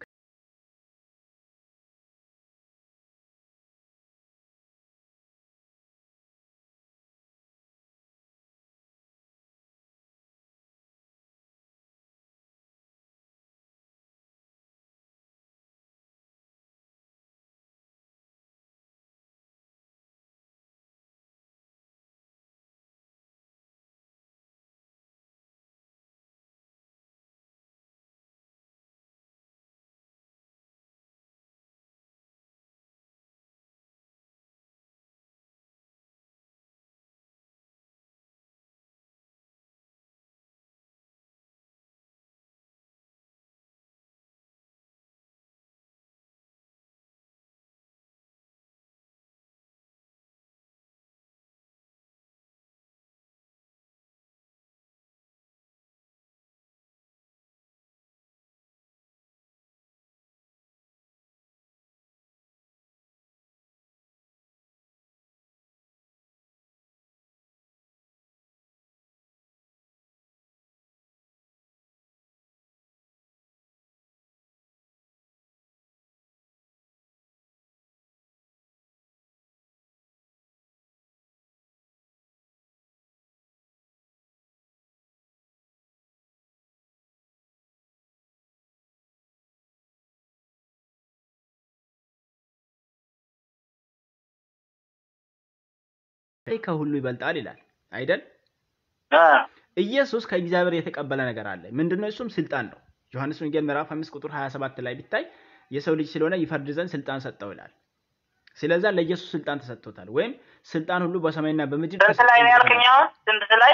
ከሁሉ ይበልጣል ይላል አይደል? እ፣ ኢየሱስ ከእግዚአብሔር የተቀበለ ነገር አለ። ምንድነው? እሱም ስልጣን ነው። ዮሐንስ ወንጌል ምዕራፍ 5 ቁጥር 27 ላይ ቢታይ የሰው ልጅ ስለሆነ ይፈርድ ዘንድ ስልጣን ሰጠው ይላል። ስለዛ ለኢየሱስ ስልጣን ተሰጥቶታል። ወይም ስልጣን ሁሉ በሰማይና በምድር ስንት ላይ ነው ያልከኝ? አሁን ስንት ላይ?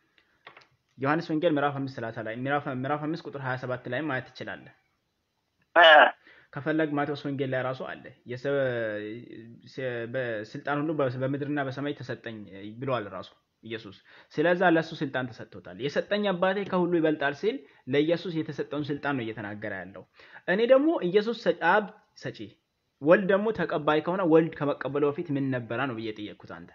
ዮሐንስ ወንጌል ምዕራፍ 5 30 ላይ ምዕራፍ ምዕራፍ 5 ቁጥር 27 ላይ ማየት ትችላለህ። እ፣ ከፈለግ ማቴዎስ ወንጌል ላይ ራሱ አለ። የሰ- ስ- በስልጣን ሁሉ በ- በምድርና በሰማይ ተሰጠኝ ብሏል ራሱ ኢየሱስ። ስለዛ ለእሱ ስልጣን ተሰጥቶታል። የሰጠኝ አባቴ ከሁሉ ይበልጣል ሲል ለኢየሱስ የተሰጠውን ስልጣን ነው እየተናገረ ያለው። እኔ ደግሞ ኢየሱስ ሰ- አብ ሰጪ፣ ወልድ ደግሞ ተቀባይ ከሆነ ወልድ ከመቀበሉ በፊት ምን ነበረ ነው ብዬ ጠየቅኩት አንተ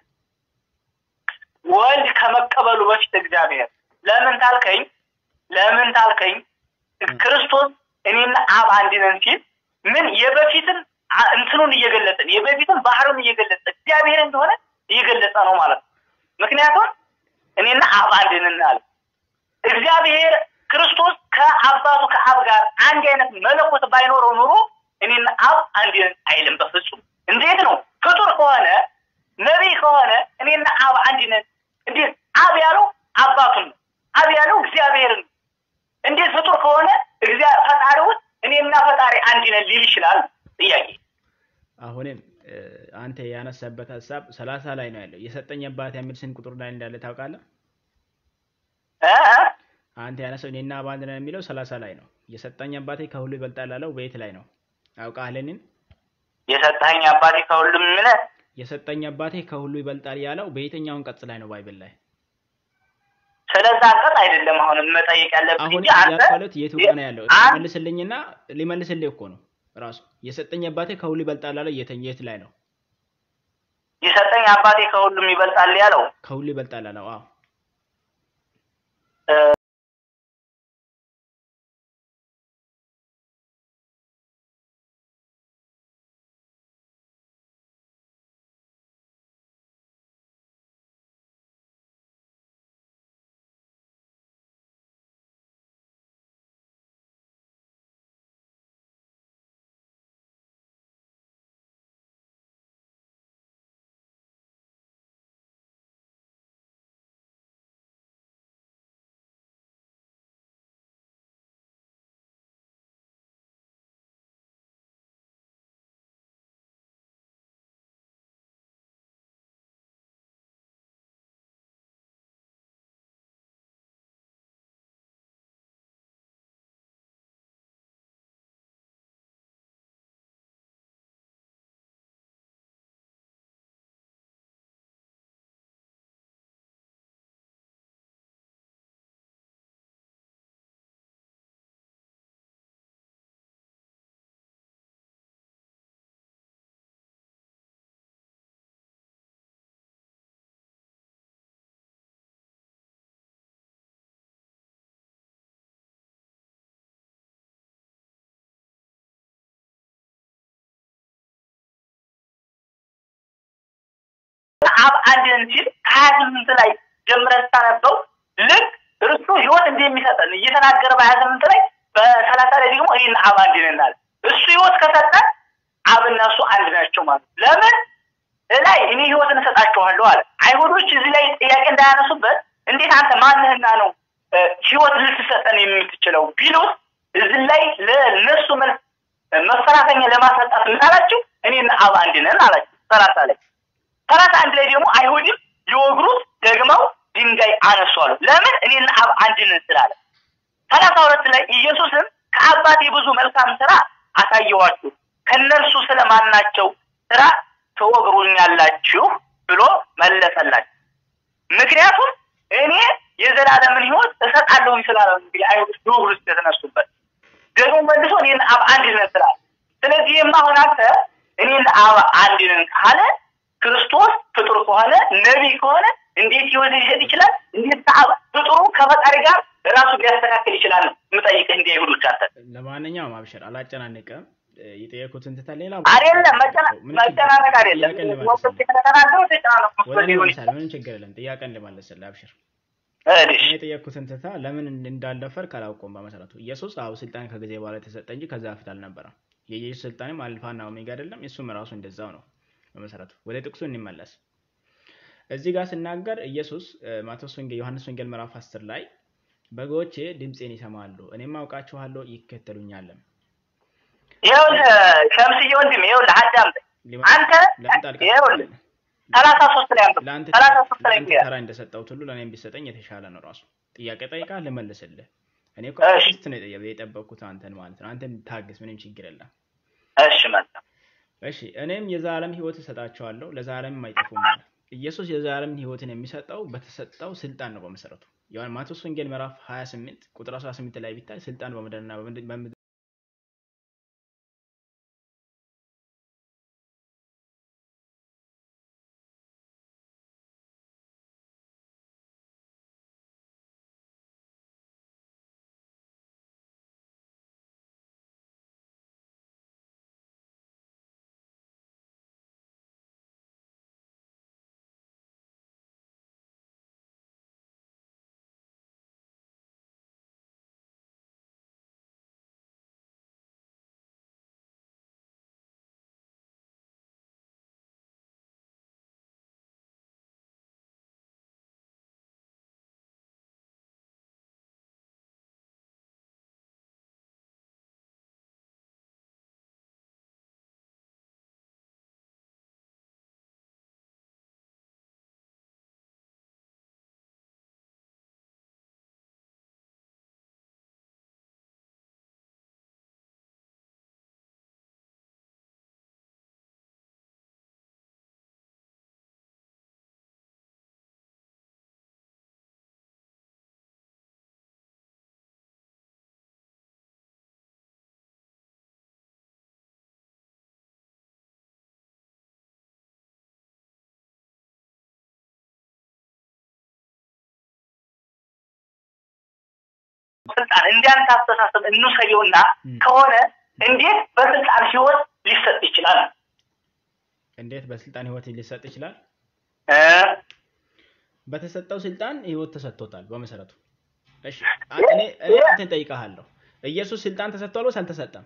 ወልድ ከመቀበሉ በፊት እግዚአብሔር ለምን ታልከኝ? ለምን ታልከኝ? ክርስቶስ እኔና አብ አንድ ነን ሲል ምን የበፊትን አ- እንትኑን እየገለጸን የበፊትን ባህሩን እየገለጸ እግዚአብሔር እንደሆነ እየገለጸ ነው ማለት ነው። ምክንያቱም እኔና አብ አንድ ነን አለ። እግዚአብሔር ክርስቶስ ከአባቱ ከአብ ጋር አንድ አይነት መለኮት ባይኖረው ኑሮ እኔና አብ አንድ ነን አይልም በፍጹም። እንዴት ነው? ፍጡር ከሆነ ነቢይ ከሆነ እኔና አብ አንድ ነን። እንዴት አብ ያለው አባቱን ነው። አብ ያለው እግዚአብሔርን ነው። እንዴት ፍጡር ከሆነ እግዚአብሔር ፈጣሪ ውስጥ እኔና ፈጣሪ አንድ ነን ሊል ይችላል? ጥያቄ አሁንም እ፣ አንተ ያነሳበት ሀሳብ ሰላሳ ላይ ነው ያለው። የሰጠኝ አባቴ የሚል ስንት ቁጥር ላይ እንዳለ ታውቃለህ? እ? አንተ ያነሳው እኔና አብ አንድ ነን የሚለው ሰላሳ ላይ ነው። የሰጠኝ አባቴ ከሁሉ ይበልጣል ያለው በየት ላይ ነው? አውቃለንን? የሰጠኸኝ አባቴ ከሁሉም ምን የሰጠኝ አባቴ ከሁሉ ይበልጣል ያለው በየትኛው አንቀጽ ላይ ነው ባይብል ላይ? ስለዛ አንቀጽ አይደለም አሁን መጠየቅ ያለብህ አሁን እንጂ አንተ ያልኳለት የቱ ጋር ነው ያለው? አንድ- መልስልኝና ሊመልስልህ እኮ ነው ራሱ። የሰጠኝ አባቴ ከሁሉ ይበልጣል ያለው የት የት ላይ ነው? የሰጠኝ አባቴ ከሁሉም ይበልጣል ያለው ከሁሉ ይበልጣል ያለው አዎ እ፣ አብ አንድ ነን ሲል ከሀያ ስምንት ላይ ጀምረን ስታነበው ልክ እርሱ ህይወት እንደሚሰጠን እየተናገረ በሀያ ስምንት ላይ በሰላሳ ላይ ደግሞ እኔና አብ አንድ ነን አለ። እሱ ህይወት ከሰጠን አብና እሱ አንድ ናቸው ማለት ነው። ለምን እላይ እኔ ህይወትን እሰጣቸዋለሁ አለ። አይሁዶች እዚህ ላይ ጥያቄ እንዳያነሱበት እንዴት አንተ ማንህና ነው እ፣ ህይወት ልትሰጠን የምትችለው ቢሉት እዚህ ላይ ለነሱ መልስ መፈራተኛ ለማሳጣት ምን አላቸው? እኔና አብ አንድ ነን አላቸው። ሰላሳ ላይ ሰላሳ አንድ ላይ ደግሞ አይሁድም ሊወግሩት ደግመው ድንጋይ አነሱ አሉ። ለምን እኔና አብ አንድ ነን ስላለ። ሰላሳ ሁለት ላይ ኢየሱስም ከአባቴ ብዙ መልካም ስራ አሳየዋችሁ ከእነርሱ ስለማናቸው ስራ ትወግሩኛላችሁ ብሎ መለሰላቸው። ምክንያቱም እኔ የዘላለምን ህይወት እሰጣለሁኝ ስላለ ነው እንግዲህ አይሁዶች ሊወግሩ የተነሱበት ደግሞ መልሶ እኔና አብ አንድ ነን ስላለ። ስለዚህም አሁን አንተ እኔና አብ አንድ ነን ካለ ክርስቶስ ፍጡር ከሆነ ነቢይ ከሆነ እንዴት ህይወት ሊሰጥ ይችላል? እንዴት ከአብ ፍጡሩ ከፈጣሪ ጋር ራሱ ሊያስተካክል ይችላል? ነው የምጠይቅህ እንዲህ አይሁዶች አንተ ለማንኛውም አብሽር አላጨናንቅም። እ፣ የጠየኩትን ትተህ ሌላ አይደለም መጨና- ምንም መጨናነቅ ችግር- አይደለም ጥያቄን ወቅት ልመልስልህ። ከተናገሩ ተጨናነቅ ወደ መስሎኝ እኔ ሊሆን መልሳለሁ። ምንም ችግር የለም። ጥያቄን ልመልስልህ አብሽር። እሺ እኔ የጠየኩትን ትታ ለምን እንዳልደፈርክ አላውቀውም። በመሰረቱ ኢየሱስ አዎ ስልጣን ከጊዜ በኋላ የተሰጠ እንጂ ከዛ በፊት አልነበረም። የኢየሱስ ስልጣንም አልፋና ኦሜጋ አይደለም፣ እሱም ራሱ እንደዛው ነው። በመሰረቱ ወደ ጥቅሱ እንመለስ። እዚህ ጋር ስናገር ኢየሱስ እ፣ ማቴዎስ ወንጌል ዮሐንስ ወንጌል ምዕራፍ 10 ላይ በጎቼ ድምፄን ይሰማሉ፣ እኔም አውቃችኋለሁ፣ ይከተሉኛልም። ይኸውልህ ሸምስዬ ወንድም ይኸውልህ አዳምጠኝ ሊመ- አንተ ለምን ጣልቃ ይኸውልህ ትገባለህ? ሰላሳ ሶስት ላይ አንብብ ለአንተ ሰላሳ ሶስት ላይ ለአንተ ይላል ተራ እንደሰጠሁት ሁሉ ለእኔም ቢሰጠኝ የተሻለ ነው። ራሱ ጥያቄ ጠይቃ ልመልስልህ። እኔ እኮ እሺ። ስት ነው የጠየ- የጠበቅኩት አንተን ማለት ነው። አንተን ታግስ፣ ምንም ችግር የለም። እሺ መጣ እሺ እኔም የዘላለም ሕይወት እሰጣቸዋለሁ ለዘላለምም አይጠፉም አለ። ኢየሱስ የዘላለም ሕይወትን የሚሰጠው በተሰጠው ስልጣን ነው። በመሰረቱ ዮሐን ማቴዎስ ወንጌል ምዕራፍ 28 ቁጥር 18 ላይ ቢታይ ስልጣን በምድርና በምድር በምድር ስልጣን እንዲያንተ አስተሳሰብ እንውሰደውና ም። ከሆነ እንዴት በስልጣን ህይወት ሊሰጥ ይችላል? እንዴት በስልጣን ሕይወት ሊሰጥ ይችላል? እ? በተሰጠው ስልጣን ሕይወት ተሰጥቶታል። በመሰረቱ እሺ አ- እኔ እኔ አንተን ጠይቀሃለሁ። ኢየሱስ ስልጣን ተሰጥቷል ወይስ አልተሰጠም?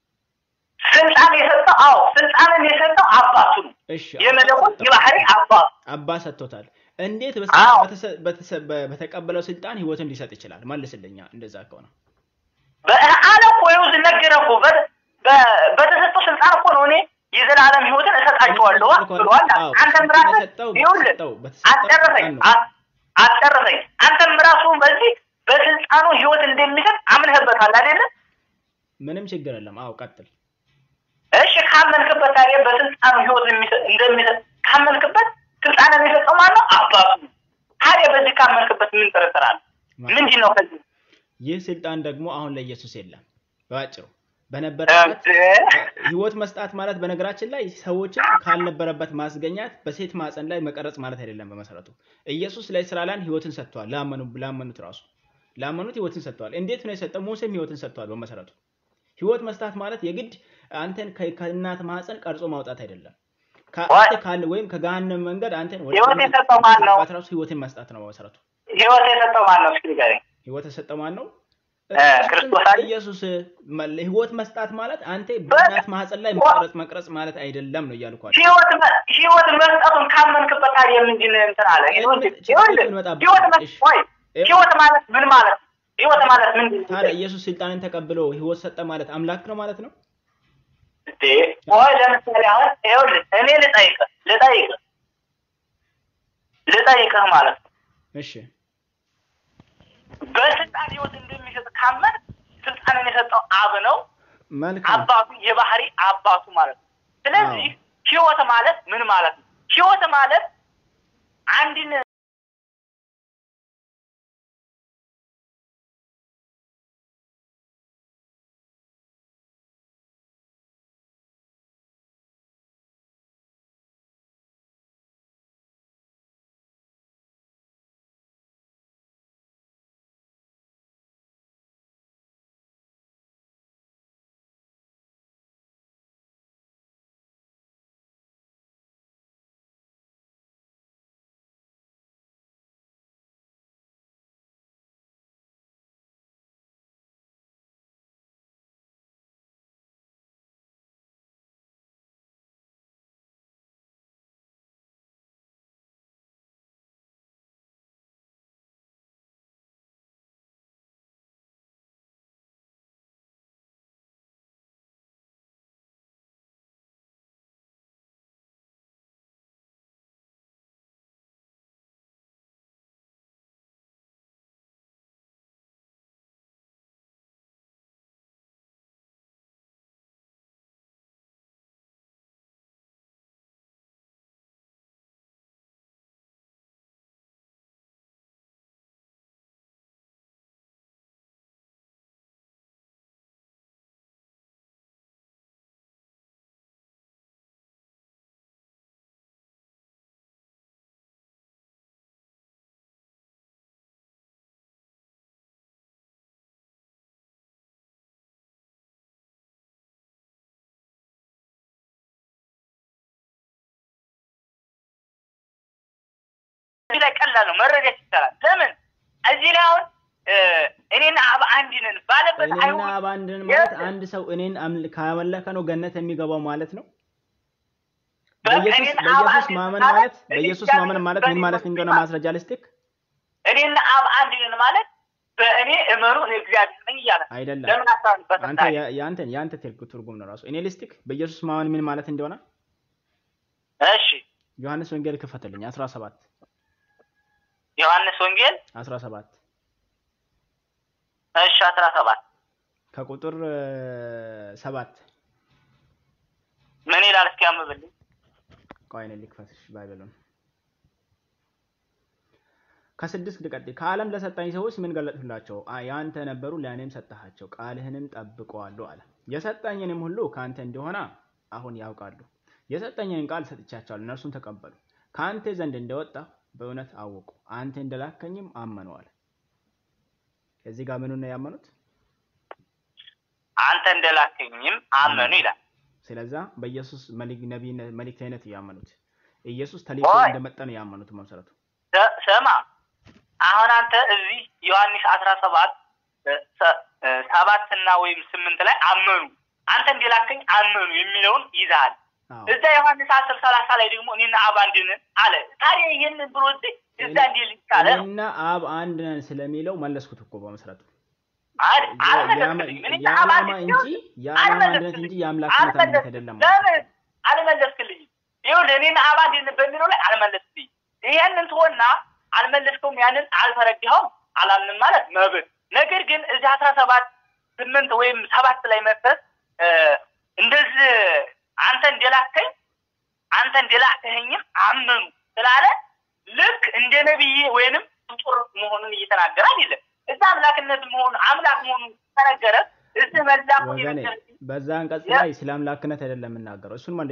ስልጣን የሰጠው አዎ ስልጣንን የሰጠው አባቱ ነው። እሺ የመለኮት አባ የባህሪ አባቱ አባ ሰጥቶታል። እንዴት አዎ። በስልጣን በተሰ- በተሰ- በ- በተቀበለው ስልጣን ሕይወትን ሊሰጥ ይችላል? መልስልኛ። እንደዛ ከሆነ በአለ እኮ ይኸው ነገረህ እኮ በ- በ- በተሰጠው ስልጣን እኮ ነው እኔ የዘላለም ህይወትን እሰጣቸዋለሁ ብሏል። አዎ፣ አንተም ስልጣን ራስህ የሰጠው ይኸውልህ በተሰጠው በተሰጠው አስጨረሰኝ ስልጣን ነው። አ- አስጨረሰኝ። አንተም ራሱ በዚህ በስልጣኑ ህይወት እንደሚሰጥ አምነህበታል አይደለም? ምንም ችግር የለም። አዎ ቀጥል። እሺ ካመንክበት ታዲያ በስልጣኑ ህይወት የሚሰጥ እንደሚሰጥ ካመንክበት ስልጣንን የሰጠው ማን ነው? አባቱ ነው። ታዲያ በዚህ ካመንክበት ምን ጥርጥር አለ? ምንድን ነው ከዚህ ይህ ስልጣን ደግሞ አሁን ለኢየሱስ የለም። በአጭሩ በነበረበት ህይወት መስጣት ማለት በነገራችን ላይ ሰዎችን ካልነበረበት ማስገኛት በሴት ማፀን ላይ መቀረጽ ማለት አይደለም። በመሰረቱ ኢየሱስ ለእስራኤላውያን ህይወትን ሰጥቷል። ላመኑ ላመኑት ራሱ ላመኑት ህይወትን ሰጥቷል። እንዴት ነው የሰጠው? ሙሴም ህይወትን ሰጥቷል። በመሰረቱ ህይወት መስጣት ማለት የግድ አንተን ከ- ከእናት ማፀን ቀርጾ ማውጣት አይደለም። ከአንተ ካለ ወይም ከገሃነም መንገድ አንተን ወደ ህይወት የሰጠው ማን ነው? ማግባት ራሱ ህይወትን መስጠት ነው በመሰረቱ። ህይወት የሰጠው ማን ነው? እስኪ ንገረኝ። ህይወት የሰጠው ማን ነው? እ፣ ክርስቶስ አይደል? ኢየሱስ መ- ህይወት መስጣት ማለት አንተ በእናት ማህፀን ላይ መቅረጽ መቅረጽ ማለት አይደለም ነው እያልኩ አይደል? ህይወት መ- ህይወት መስጠቱን ካመንክበት ታዲያ ምንድን እንትን አለ? ህይወት ይኸውልህ፣ እንመጣበት። ህይወት መስ- እሺ። ቆይ፣ ህይወት ማለት ምን ማለት ነው? ህይወት ማለት ምንድን ነው? ታዲያ ኢየሱስ ስልጣንን ተቀብሎ ህይወት ሰጠ ማለት አምላክ ነው ማለት ነው? እንዴ ቆይ ለምሳሌ አሁን ይኸውልህ እኔ ልጠይቅህ ልጠይቅህ ልጠይቅህ ማለት ነው እሺ በስልጣን ህይወት እንደሚሰጥ ካመን ስልጣንን የሰጠው አብ ነው መልካም አባቱ የባህሪ አባቱ ማለት ነው ስለዚህ አዎ። ህይወት ማለት ምን ማለት ነው ህይወት ማለት አንድን እዚህ ላይ ቀላል ነው መረዳት ይቻላል ለምን እዚህ ላይ አሁን እ፣ እኔና አብ አንድ ነን ባለበት እኔና አይሁን አብ አንድ ነን ማለት አንድ ሰው እኔን አምል- ካመለከ ነው ገነት የሚገባው ማለት ነው። በኢየሱስ እኔና አብ በኢየሱስ አንድ ነን ማመን ማለት ማለት በኢየሱስ ማመን ማለት ምን ማለት እንደሆነ ማስረጃ ልስጥክ። እኔና አብ አንድ ነን ማለት በእኔ እመኑ እኔ እግዚአብሔር ነኝ እያለ ነው። አይደለም ለምን አስራንበት አንተ ያ- የአንተን የአንተ ትርጉ- ትርጉም ነው ራሱ። እኔ ልስጥክ በኢየሱስ ማመን ምን ማለት እንደሆነ እሺ ዮሐንስ ወንጌል ክፈትልኝ 17 ዮሐንስ ወንጌል 17 እሺ አስራ ሰባት ከቁጥር እ፣ ሰባት ምን ይላል እስኪ አንብብልኝ ቆይ እኔ ልክፈትሽ ባይበሉን ከስድስት ልቀጥል። ከዓለም ለሰጣኝ ሰዎች ምን ገለጥሁላቸው? አ- የአንተ ነበሩ ለእኔም ሰጠሃቸው፣ ቃልህንም ጠብቀዋሉ አለ። የሰጠኝንም ሁሉ ከአንተ እንደሆነ አሁን ያውቃሉ። የሰጠኝን ቃል ሰጥቻቸዋል፣ እነርሱም ተቀበሉ። ከአንተ ዘንድ እንደወጣ በእውነት አወቁ፣ አንተ እንደላከኝም አመኑ አለ። እዚህ ጋር ምኑን ነው ያመኑት? አንተ እንደላከኝም አመኑ ይላል ስለዛ በኢየሱስ መልክ- ነቢይነት መልእክተኝነት ያመኑት ኢየሱስ ተልኮ ወይ! እንደመጣ ነው ያመኑት መሰረቱ። ስ- ስማ አሁን አንተ እዚህ ዮሐንስ አስራ ሰባት እ፣ ሰ- እ፣ ሰባት እና ወይም ስምንት ላይ አመኑ አንተ እንደላከኝ አመኑ የሚለውን ይዛሃል አዎ። እዛ ዮሐንስ አስር ሰላሳ ላይ ደግሞ እኔና አብ አንድ ነን አለ ታዲያ ይህንን ብሎ እዚህ እዛ እንዲህ ሊቻለ ነው እኔና አብ አንድ ነን ስለሚለው መለስኩት እኮ በመሰረቱ አል- አልመለስክልኝም። እኔና አብ አንድ የዓላማ ሲሆን እንጂ የዓላማ አንድነት እንጂ የአምላክነት አንድነት አይደለም ማለት ነው። ለምን አልመለስክልኝም? ይኸውልህ እኔና አብ አንድ ነን በሚለው ላይ አልመለስክልኝም። ይሄንን ትሆና አልመለስከውም፣ ያንን አልተረዳኸውም፣ አላምንም ማለት መብት። ነገር ግን እዚህ አስራ ሰባት ስምንት ወይም ሰባት ላይ መጥተህ እ፣ እንደዚህ አንተ እንደላከኝ አንተ እንደላከኸኝም አመኑ ስላለ ልክ እንደ ነቢይ ወይንም ፍጡር መሆኑን እየተናገረ አይደለም። እዛ አምላክነት መሆኑ አምላክ መሆኑን ተነገረ። እዚህ መላኩን ወገኔ የመሰለ በዛ አንቀጽ ያ- ላይ ስለ አምላክነት አይደለም የምናገረው እሱን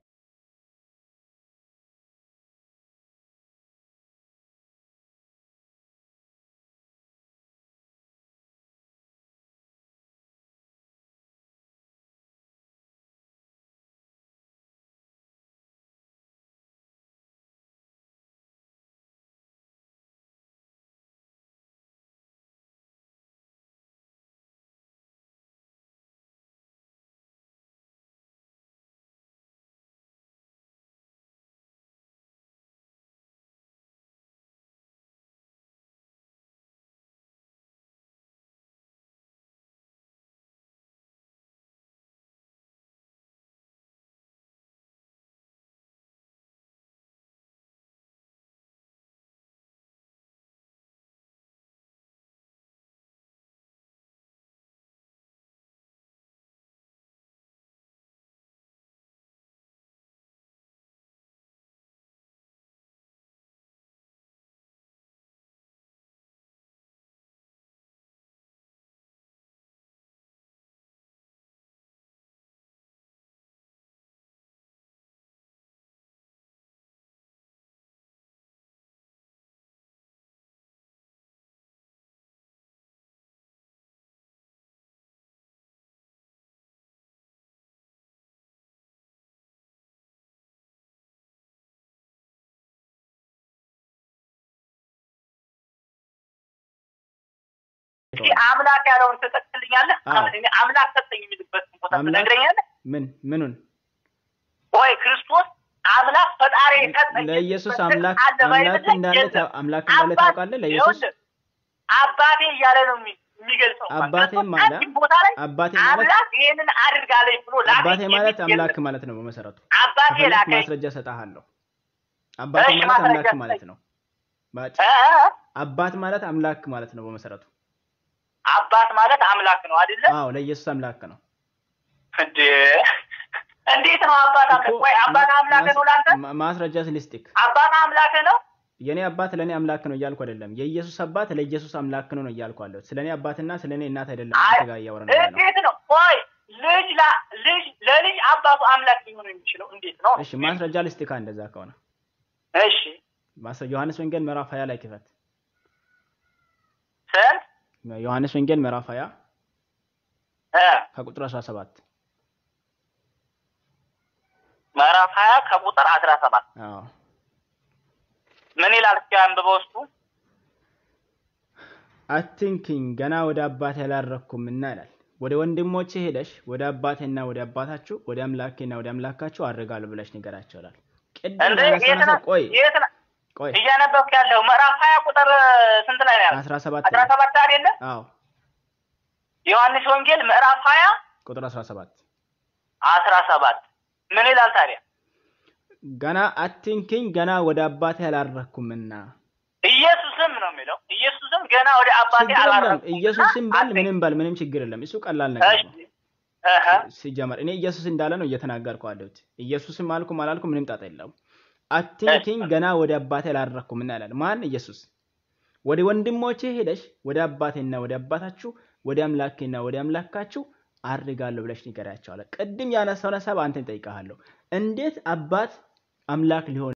እስኪ አምላክ ያለውን ትጠቅስልኛለህ? አዎ። እኔ አምላክ ሰጠኝ የሚልበት ቦታ አምላክ- ትነግረኛለህ? ምን ምኑን ወይ ክርስቶስ አምላክ ፈጣሪ ሰጠኝ ለኢየሱስ የሚልበት አምላክ አለ ባይብል አምላክ ላይ እንዳለ የለም። አምላክ እንዳለ አባት- ታውቃለህ? ለኢየሱስ ይኸውልህ፣ አባቴ እያለ ነው የሚ- የሚገልጸው። አባቴ ክርስቶስ ማለት- አንድም ቦታ ላይ አባቴ ማለት አምላክ ይሄንን አድርጋለኝ ብሎ ላከኝ አባቴ ማለት የሚል አምላክ የለም። ማለት ነው በመሰረቱ። አባቴ ከፈለክ ላከኝ ማስረጃ ሰጣሃለሁ። አባቴ እሺ፣ ማለት ማስረጃ አምላክ ስጠኝ። ማለት ነው። ባጭ- እ እ አባት ማለት አምላክ ማለት ነው በመሰረቱ። አባት ማለት አምላክ ነው አይደለ? አዎ ለኢየሱስ አምላክ ነው። እንዴ እንዴት ነው አባት አምላክ? እኮ ወይ አባት አምላክ ነው ላንተ? ማ- ማስረጃ ስልስቲክ አባት አምላክ ነው? የኔ አባት ለእኔ አምላክ ነው እያልኩ አይደለም። የኢየሱስ አባት ለኢየሱስ አምላክ ነው ነው እያልኩ አለሁ። ስለ እኔ አባትና ስለ እኔ እናት አይደለም አይ አንተ ጋር እያወራን ያለ ነው። እንዴት ነው? ቆይ ልጅ ላ ልጅ ለልጅ አባቱ አምላክ ሊሆን የሚችለው እንዴት ነው? እሺ ማስረጃ ልስቲካ እንደዛ ከሆነ እሺ ማስረ ዮሐንስ ወንጌል ምዕራፍ 20 ላይ ክፈት። ስንት ዮሐንስ ወንጌል ምዕራፍ 20 እ ከቁጥር 17 ምዕራፍ ሀያ ከቁጥር አስራ ሰባት አዎ ምን ይላል? እስኪ አንብበው ውስጡ አትንኪኝ ገና ወደ አባቴ አላረኩምና ይላል። ወደ ወንድሞቼ ሄደሽ ወደ አባቴና ወደ አባታችሁ ወደ አምላኬና ወደ አምላካችሁ አድርጋለሁ ብለሽ ንገራቸው ይላል። ቅድም እንደ ያነሳነው የት ነው ቆይ የት ነው ቆይ እያነበብክ ያለው? ምዕራፍ ሀያ ቁጥር ስንት ላይ ነው ያለው? 17 አስራ ሰባት አይደለ? አዎ ዮሐንስ ወንጌል ምዕራፍ ሀያ ቁጥር 17 አስራ ሰባት ምን ይላል ታዲያ? ገና አትንኪኝ ገና ወደ አባቴ አላረኩምና ኢየሱስም ነው የሚለው። ኢየሱስም ገና ወደ አባቴ ችግር የለም። አላረኩም ኢየሱስን በል ምንም በል ምንም ችግር የለም። እሱ ቀላል ነገር ነው። እህ ሲጀመር እኔ ኢየሱስ እንዳለ ነው እየተናገርኩ አለሁት። ኢየሱስም አልኩም አላልኩም ምንም ጣጣ የለውም። አትንኪኝ ገና ወደ አባቴ አላረኩምና ይላል። ማን? ኢየሱስ። ወደ ወንድሞቼ ሄደሽ ወደ አባቴና ወደ አባታችሁ ወደ አምላኬና ወደ አምላካችሁ አድርጋለሁ ብለሽ ንገሪያቸው አለ። ቅድም ያነሳውን ሀሳብ አንተን ጠይቀሃለሁ። እንዴት አባት አምላክ ሊሆን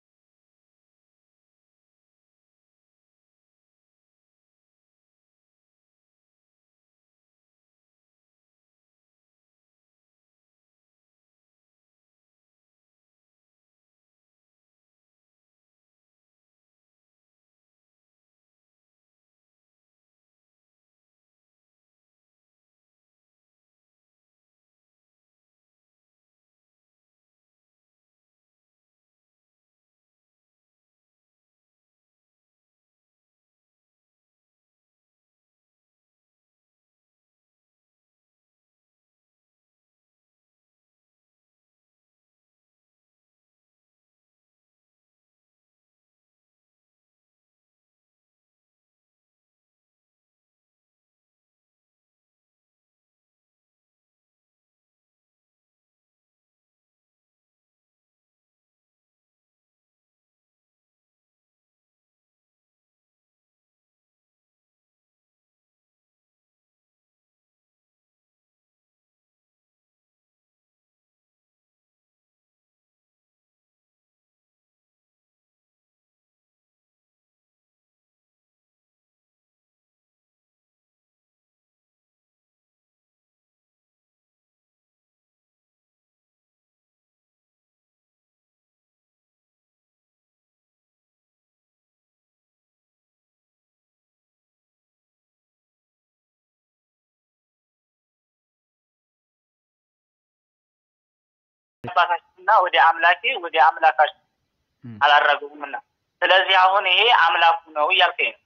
አባታችንና ወደ አምላኬ ወደ አምላካችን እም፣ አላረጉምና ስለዚህ አሁን ይሄ አምላኩ ነው እያልከኝ ነው።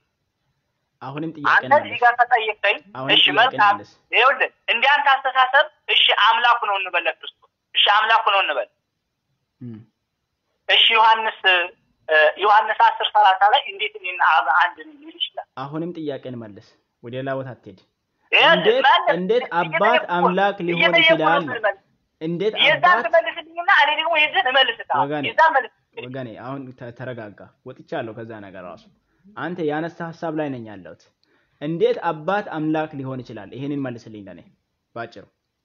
አሁንም ጥያቄ አንተ ነው እዚህ ጋር ተጠይቀኝ። አሁንም እሺ ጥያቄ መልካም፣ መልስ። ይኸውልህ እንዲህ አንተ አስተሳሰብ እሺ አምላኩ ነው እንበል ለክርስቶስ እሺ አምላኩ ነው እንበል እም፣ እሺ ዮሐንስ እ፣ ዮሐንስ አስር ሰላሳ ላይ እንዴት እኔና አብ አንድ ነን ሊል ይችላል? አሁንም ጥያቄን መልስ። ወደ ሌላ ቦታ አትሄድ። ይኸውልህ፣ እንዴት መልስ፣ እንዴት እየጠየቅኩህ አባት ነው። አምላክ ሊሆን እየጠየቅኩህ ይችላል ነው ነው? መልስ። እንዴት የዛን አባት ትመልስልኝና እኔ ደግሞ የዚህን እመልስልሃለሁ። ወገኔ፣ የዛን መልስ ወገኔ አሁን ተ- ተረጋጋ። ወጥቻለሁ ከዛ ነገር ራሱ አንተ ያነሳ ሀሳብ ላይ ነኝ ያለሁት። እንዴት አባት አምላክ ሊሆን ይችላል? ይሄንን መልስልኝ ለኔ ባጭሩ።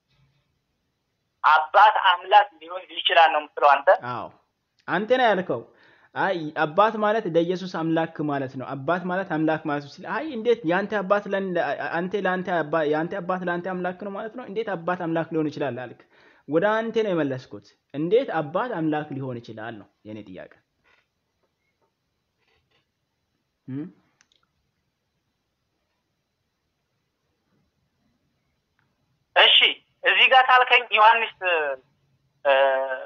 አባት አምላክ ሊሆን ይችላል ነው የምትለው አንተ። አዎ አንተ ነው ያልከው። አይ አባት ማለት ለኢየሱስ አምላክ ማለት ነው። አባት ማለት አምላክ ማለት ሲል አይ እንዴት ያንተ አባት ለን- አንተ ለአንተ አባ- ያንተ አባት ለአንተ አምላክ ነው ማለት ነው። እንዴት አባት አምላክ ሊሆን ይችላል አልክ። ወደ አንተ ነው የመለስኩት። እንዴት አባት አምላክ ሊሆን ይችላል ነው የኔ ጥያቄ። እም? እሺ እዚህ ጋር ታልከኝ ዮሐንስ እ፣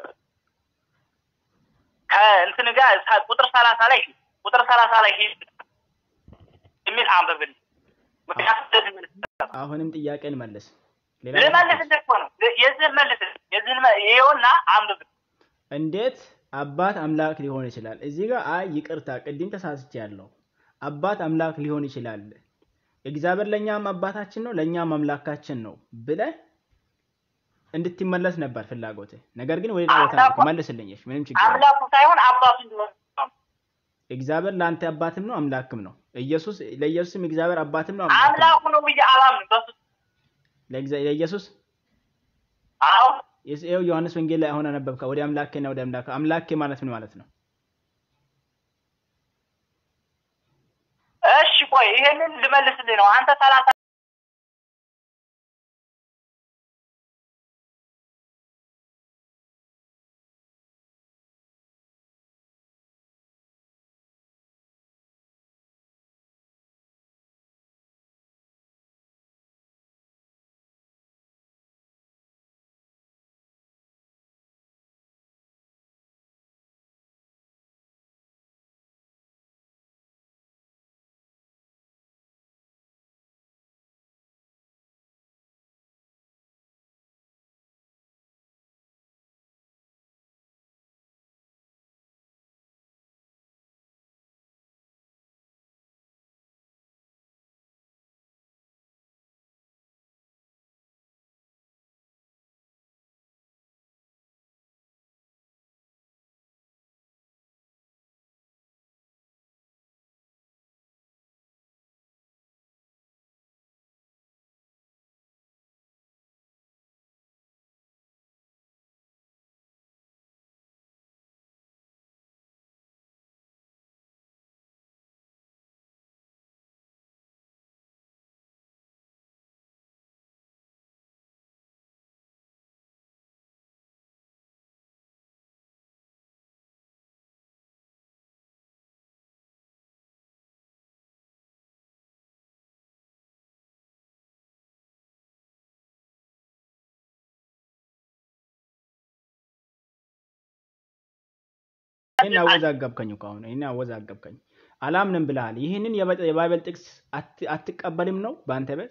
ከእንትን ጋር ሳ- ቁጥር ሰላሳ ላይ ሂድ። ቁጥር ሰላሳ ላይ ሂድ የሚል አንብብል። ምክንያቱም እንደዚህ ምን አሁንም ጥያቄን መልስ። ሌላ ልመልስልህ እኮ ነው። የዚህን መልስ የዚህን መ- ይኸውና አንብብል። እንዴት አባት አምላክ ሊሆን ይችላል? እዚህ ጋር አይ ይቅርታ፣ ቅድም ተሳስቼ ያለው አባት አምላክ ሊሆን ይችላል፣ እግዚአብሔር ለእኛም አባታችን ነው ለእኛም አምላካችን ነው ብለህ እንድትመለስ ነበር ፍላጎት። ነገር ግን ወደ ሌላ ቦታ አምላኩ- ነው መልስልኝ። እሺ፣ ምንም ችግር የለም። አምላኩ ሳይሆን አባቱ እንዲሆን እግዚአብሔር ለአንተ አባትም ነው አምላክም ነው። ኢየሱስ ለኢየሱስም እግዚአብሔር አባትም ነው አምላክም ነው። አምላኩ ነው ብዬ አላምንም። በሱ ለእግዚአ- ለኢየሱስ አሁን ይኸው ዮሐንስ ወንጌል ላይ አሁን አነበብካ። ወደ አምላኬና ወደ አምላክ አምላኬ ማለት ምን ማለት ነው? እሺ ቆይ ይሄንን ልመልስልህ ነው። አንተ ሰላሳ ይህን አወዛገብከኝ እኮ አሁን ይህን አወዛገብከኝ። አላምንም ብለሃል። ይህንን የበ- የባይበል ጥቅስ አት- አትቀበልም ነው በአንተ ቤት?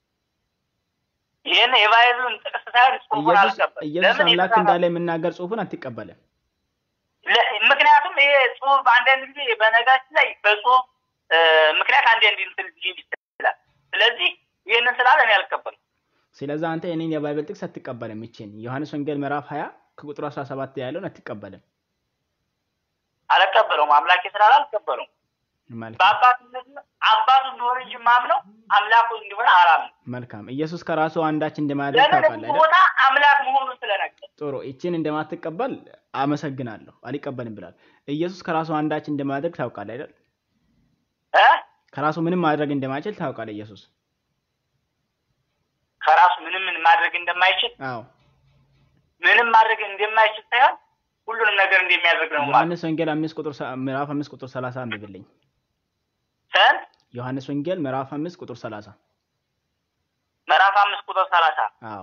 ይህን የባይብልን ጥቅስ ሳይሆን ጽሑፉን ኢየሱስ አልቀበል። ኢየሱስ ለምን አምላክ የተጻፈ- እንዳለ የምናገር ጽሑፍን አትቀበልም። ለ- ምክንያቱም ይሄ ጽሑፍ አንዳንድ ጊዜ በነጋችን ላይ በጽሑፍ እ፣ ምክንያት አንዳንድ እንትን ሊል ይችላል። ስለዚህ ይህንን ስላለ እኔ አልቀበልም። ስለዚህ አንተ ይህንን የባይበል ጥቅስ አትቀበልም። ይችን ዮሐንስ ወንጌል ምዕራፍ 20 ከቁጥር 17 ያለውን አትቀበልም አልቀበለውም። አምላኬ ስላለ አልቀበለውም። ማለት ነው። በአባትነት አባቱ እንደሆነ እንጂ የማምነው አምላኩ እንደሆነ አላምንም። መልካም ኢየሱስ ከራሱ አንዳች እንደማያደርግ ለምን ታውቃለህ እዚህ አይደል? ቦታ አምላክ መሆኑን ስለነገር ጥሩ ይችን እንደማትቀበል አመሰግናለሁ። አልቀበልም ብላል። ኢየሱስ ከራሱ አንዳች እንደማያደርግ ታውቃለህ አይደል? እ ከራሱ ምንም ማድረግ እንደማይችል ታውቃለህ ኢየሱስ። ከራሱ ምንም ምን ማድረግ እንደማይችል አዎ ምንም ማድረግ እንደማይችል ሳይሆን ሁሉንም ነገር እንደሚያደርግ ነው ማለት ዮሐንስ ወንጌል አምስት ቁጥር ሰ- ምዕራፍ አምስት ቁጥር ሰላሳ አንብብልኝ። ሰን ዮሐንስ ወንጌል ምዕራፍ አምስት ቁጥር ሰላሳ ምዕራፍ አምስት ቁጥር ሰላሳ አዎ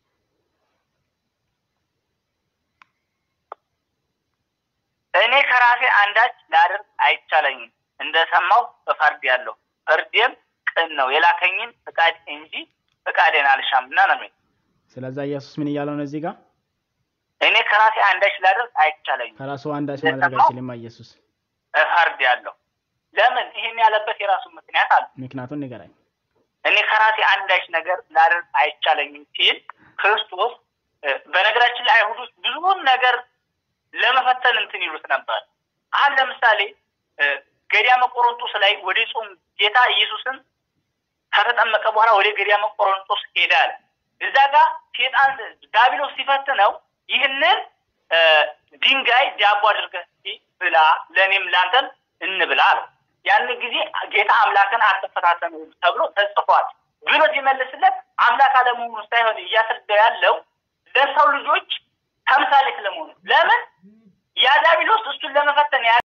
እኔ ከራሴ አንዳች ላደርግ አይቻለኝም፣ እንደሰማሁ እፈርዳለሁ፣ ፍርዴም ቅን ነው፣ የላከኝን ፍቃድ እንጂ ፍቃዴን አልሻምና ነው የሚለው። ስለዛ ኢየሱስ ምን እያለው ነው እዚህ ጋር? እኔ ከራሴ አንዳች ላደርግ አይቻለኝም፣ ከራሱ አንዳች ማድረግ አይችልም ኢየሱስ። እፈርዳለሁ። ለምን? ይህን ያለበት የራሱ ምክንያት አለ። ምክንያቱን ንገረኝ። እኔ ከራሴ አንዳች ነገር ላደርግ አይቻለኝም ሲል ክርስቶስ እ፣ በነገራችን ላይ አይሁዶች ብዙውን ነገር ለመፈተን እንትን ይሉት ነበር። አሁን ለምሳሌ እ፣ ገዳመ ቆሮንጦስ ላይ ወደ ጾም ጌታ ኢየሱስን ከተጠመቀ በኋላ ወደ ገዳመ ቆሮንጦስ ሄዳል። እዛ ጋር ሴጣን ዳቢሎስ ሲፈትነው ይህንን እ፣ ድንጋይ ዳቦ አድርገህ እስኪ ብላ ለእኔም ላንተም እንብላ አለው። ያን ጊዜ ጌታ አምላክን አትፈታተኑ ተብሎ ተጽፏል ብሎ ሲመልስለት አምላክ አለመሆኑ ሳይሆን እያስረዳ ያለው ለሰው ልጆች ተምሳሌት ለመሆኑ ለምን ያ ዲያብሎስ እሱን ለመፈተን ያ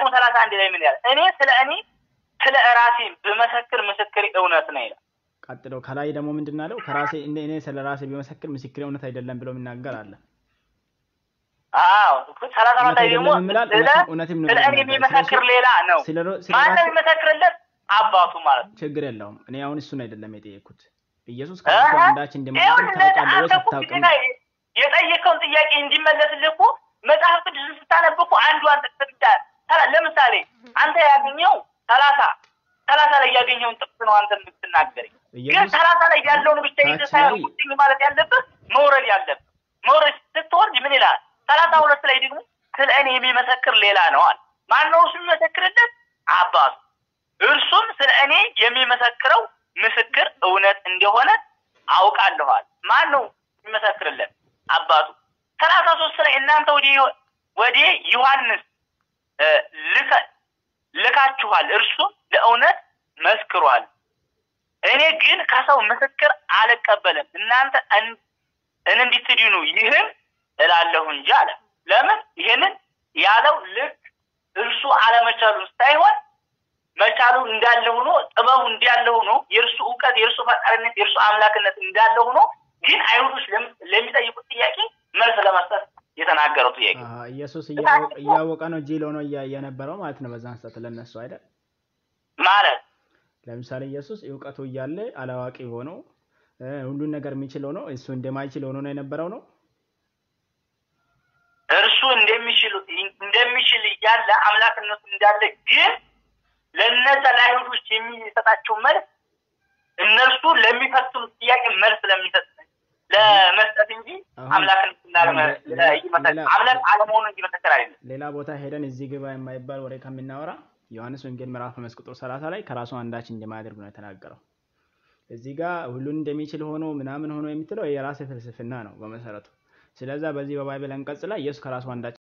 ደግሞ ሰላሳ አንድ ላይ ምን ያለ እኔ ስለ እኔ ስለ ራሴ ብመሰክር ምስክር እውነት ነው ይላል። ቀጥሎ ከላይ ደግሞ ምንድን አለው? ከራሴ እኔ እኔ ስለ ራሴ ቢመሰክር ምስክሬ እውነት አይደለም ብሎ የሚናገር አለ። አዎ ሰላሳ አራት ላይ ደግሞ አይደለም ይላል፣ ስለ እውነትም- እውነትም ነው ስለ እኔ የሚናገር። የሚመሰክር ስለሱ- ሌላ ነው። ስለ ሮ- ስለ ማን ነው ራሴ የሚመሰክርለት? አባቱ ማለት ነው። ችግር የለውም። እኔ አሁን እሱን አይደለም የጠየኩት። ኢየሱስ እህ፣ ከራሱ አንዳች እንደማያደርግ ይኸውልህ ታውቃለህ አንተ ወይስ እኮ አታውቅም? ግዴታ የጠየቀውን ጥያቄ እንዲመለስልህ እኮ መጽሐፍ ቅዱስን ስታነብ እኮ አንዷን ጥቅስ ብቻ ሰላ- ለምሳሌ አንተ ያገኘው ሰላሳ ሰላሳ ላይ ያገኘውን ጥቅስ ነው አንተ የምትናገረኝ። ግን ኢየሱስ ሰላሳ ላይ ያለውን ብቻ ይዘህ ታች ሳይሆን ላይ- ቁጭኝ ማለት ያለብህ መውረድ ያለብህ መውረድ ስትወርድ ምን ይላል? ሰላሳ ሁለት ላይ ደግሞ ስለ እኔ የሚመሰክር ሌላ ነው አለ። ማን ነው እሱ የሚመሰክርለት? አባቱ። እርሱም ስለ እኔ የሚመሰክረው ምስክር እውነት እንደሆነ አውቃለኋል። ማን ነው የሚመሰክርለት? አባቱ። ሰላሳ ሶስት ላይ እናንተ ወደ ዮ- ወደ ዮሐንስ እ፣ ልከ- ልካችኋል፣ እርሱም ለእውነት መስክሯል። እኔ ግን ከሰው ምስክር አልቀበልም፣ እናንተ እን- እንድትድኑ ይህን እላለሁ እንጂ አለ። ለምን ይህንን ያለው ልክ እርሱ አለመቻሉን ሳይሆን መቻሉ እንዳለ ሆኖ ጥበቡ እንዳለ ሆኖ የእርሱ እውቀት የእርሱ ፈጣሪነት የእርሱ አምላክነት እንዳለ ሆኖ ግን አይሁዶች ለም- ለሚጠይቁት ጥያቄ መልስ ለመስጠት የተናገረው ጥያቄ አሀ፣ ኢየሱስ እያወቀ- እያወቀ ነው ጅል ሆኖ እያ- የነበረው ማለት ነው። በዛን ሰዓት ለነሱ አይደል? ማለት ለምሳሌ ኢየሱስ እውቀቱ እያለ አላዋቂ ሆኖ እ፣ ሁሉን ነገር የሚችል ሆኖ እሱ እንደማይችል ሆኖ ነው የነበረው ነው። እርሱ እንደሚችሉ እንደሚችል እያለ አምላክነቱ እንዳለ ግን ለነዛ ለአይሁዶች የሚሰጣቸው መልስ እነርሱ ለሚፈትኑት ጥያቄ መልስ ለሚሰጥ ለመስጠት እንጂ አሁን አምላክነቱ እንዳለመ- ሌላ- ይመሰክር- ሌላ- አምላክ አለመሆኑን እንዲመሰክር አይደለም። ሌላ ቦታ ሄደን እዚህ ግባ የማይባል ወሬ ከምናወራ ዮሐንስ ወንጌል ምዕራፍ አምስት ቁጥር ሰላሳ ላይ ከራሱ አንዳች እንደማያደርግ ነው የተናገረው። እዚህ ጋር ሁሉን እንደሚችል ሆኖ ምናምን ሆኖ የምትለው የራስ ፍልስፍና ነው በመሰረቱ። ስለዛ በዚህ በባይብል አንቀጽ ላይ ኢየሱስ ከራሱ አንዳች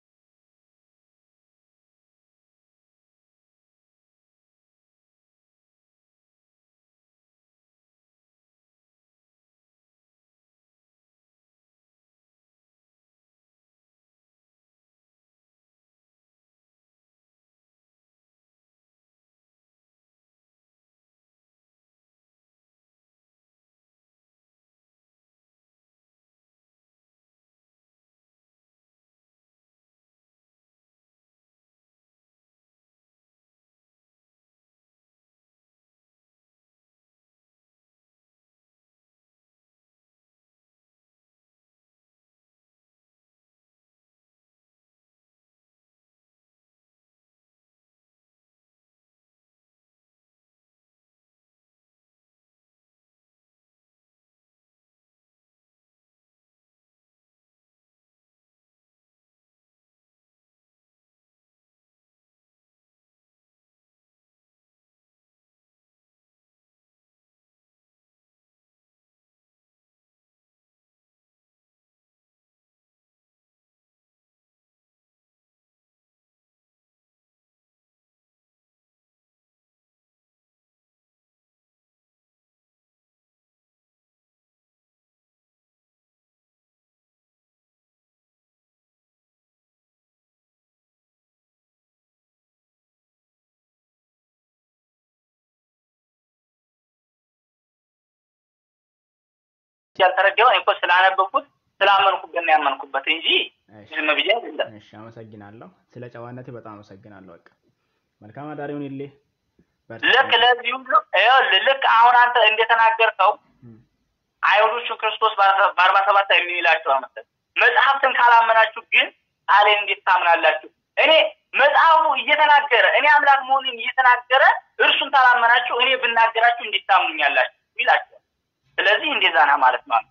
ያልተረዳው እኔ እኮ ስላነበብኩት ስላመንኩበት ነው ያመንኩበት እንጂ እሺ፣ ዝም ብዬ አይደለም። እሺ፣ አመሰግናለሁ። ስለ ጨዋነቴ በጣም አመሰግናለሁ። በቃ መልካም አዳር ይሁንልህ። በርታ። ልክ ለዚህ ሁሉ ይኸውልህ ልክ አሁን አንተ እንደተናገርከው እም፣ አይሁዶቹን ክርስቶስ በአርባ ሰባት ላይ ምን ይላቸው መሰለህ? መጽሐፍትን ካላመናችሁ ግን ቃሌን እንዴት ታምናላችሁ? እኔ መጽሐፉ እየተናገረ እኔ አምላክ መሆኑን እየተናገረ እርሱን ካላመናችሁ እኔ ብናገራችሁ እንዴት ታምኑኛላችሁ ይላቸዋል። ስለዚህ እንደዛ ነህ ማለት ነው።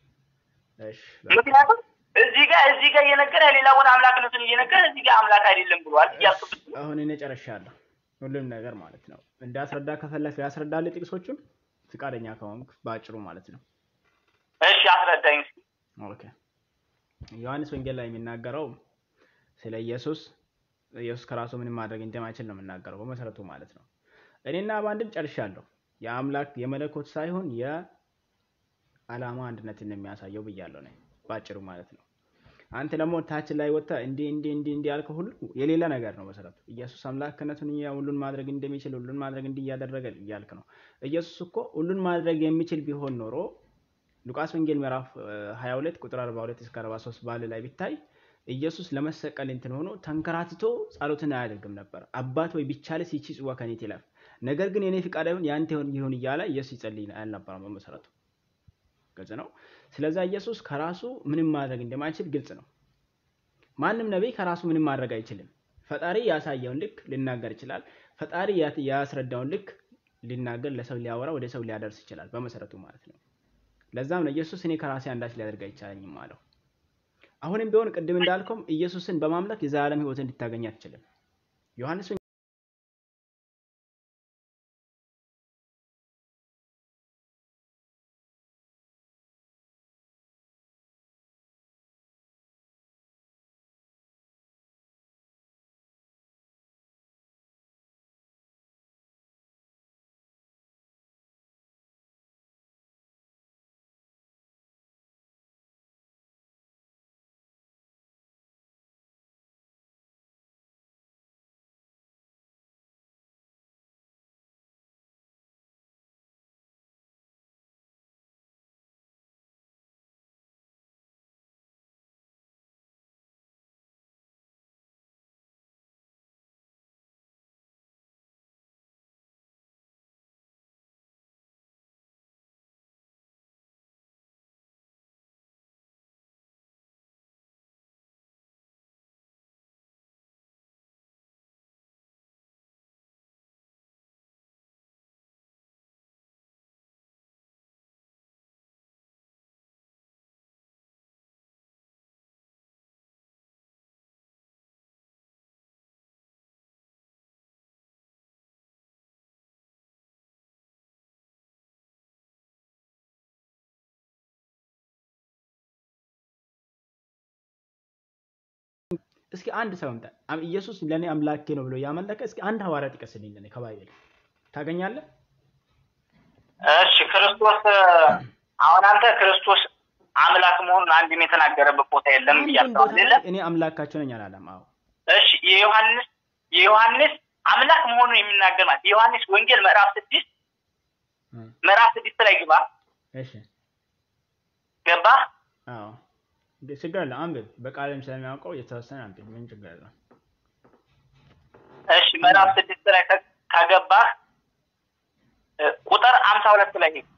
እሺ፣ በቃ። ምክንያቱም እዚህ ጋር እዚህ ጋር እየነገረ ሌላ ቦታ አምላክነቱን እየነገረ እዚህ ጋር አምላክ አይደለም ብሏል እያልኩት አሁን እኔ ጨርሻለሁ ሁሉም ነገር ማለት ነው። እንዳስረዳ ከፈለክ ያስረዳል ጥቅሶቹን ፍቃደኛ ከሆንክ በአጭሩ ማለት ነው። እሺ አስረዳኝ እስኪ። ኦኬ ዮሐንስ ወንጌል ላይ የሚናገረው ስለ ኢየሱስ ኢየሱስ ከራሱ ምንም ማድረግ እንደማይችል ነው የምናገረው በመሰረቱ ማለት ነው። እኔና በአንድም ጨርሻለሁ። የአምላክ የመለኮት ሳይሆን የዓላማ አንድነትን ነው የሚያሳየው ብያለሁ ነው በአጭሩ ማለት ነው። አንተ ደግሞ ታች ላይ ወጥተህ እንዲህ እንዲህ እንዲህ እንዲህ ያልከው ሁሉ የሌለ ነገር ነው መሰረቱ። ኢየሱስ አምላክነቱን እያ ሁሉን ማድረግ እንደሚችል ሁሉን ማድረግ እንዲህ እያደረገ እያልክ ነው። ኢየሱስ እኮ ሁሉን ማድረግ የሚችል ቢሆን ኖሮ ሉቃስ ወንጌል ምዕራፍ እ, 22 ቁጥር 42 እስከ 43 ባለ ላይ ቢታይ ኢየሱስ ለመሰቀል እንትን ሆኖ ተንከራትቶ ጸሎትን አያደርግም ነበር። አባት ወይ ቢቻልስ ይቺ ጽዋ ከኔ ትለፍ፣ ነገር ግን የኔ ፍቃድ አይሁን ያንተ ይሁን ይሁን እያለ ኢየሱስ ይጸልይ አልነበረም በመሰረቱ። ግልጽ ነው። ስለዛ ኢየሱስ ከራሱ ምንም ማድረግ እንደማይችል ግልጽ ነው። ማንም ነቢይ ከራሱ ምንም ማድረግ አይችልም። ፈጣሪ ያሳየውን ልክ ሊናገር ይችላል። ፈጣሪ ያ- ያስረዳውን ልክ ሊናገር ለሰው ሊያወራ ወደ ሰው ሊያደርስ ይችላል በመሰረቱ ማለት ነው። ለዛም ነው ኢየሱስ እኔ ከራሴ አንዳች ሊያደርግ አይቻለኝም አለው። አሁንም ቢሆን ቅድም እንዳልከውም ኢየሱስን በማምለክ የዘላለም ሕይወት እንድታገኝ አትችልም። ዮሐንስ እስኪ አንድ ሰው ምጣ ኢየሱስ ለእኔ አምላኬ ነው ብሎ ያመለከ እስኪ አንድ ሐዋርያ ጥቀስልኝ ለእኔ ከባይብል ታገኛለህ? እሺ ክርስቶስ አሁን አንተ ክርስቶስ አምላክ መሆኑን አንድም የተናገረበት ቦታ የለም አንድም ብያለሁ ቦታ አይደለ? ላይ እኔ አምላካቸው ነኝ አላለም። አዎ እሺ የዮሐንስ የዮሐንስ አምላክ መሆኑን የሚናገር ማለት የዮሐንስ ወንጌል ምዕራፍ ስድስት እ፣ ምዕራፍ ስድስት ላይ ግባ እሺ ገባ አዎ እንደ ችግር የለም አንብብ። በቃልም ስለሚያውቀው የተወሰነ አንብብ። ምን ችግር የለም። እሺ ምዕራፍ ስድስት ላይ ከ- ከገባህ እ፣ ቁጥር አምሳ ሁለት ላይ ሂድ።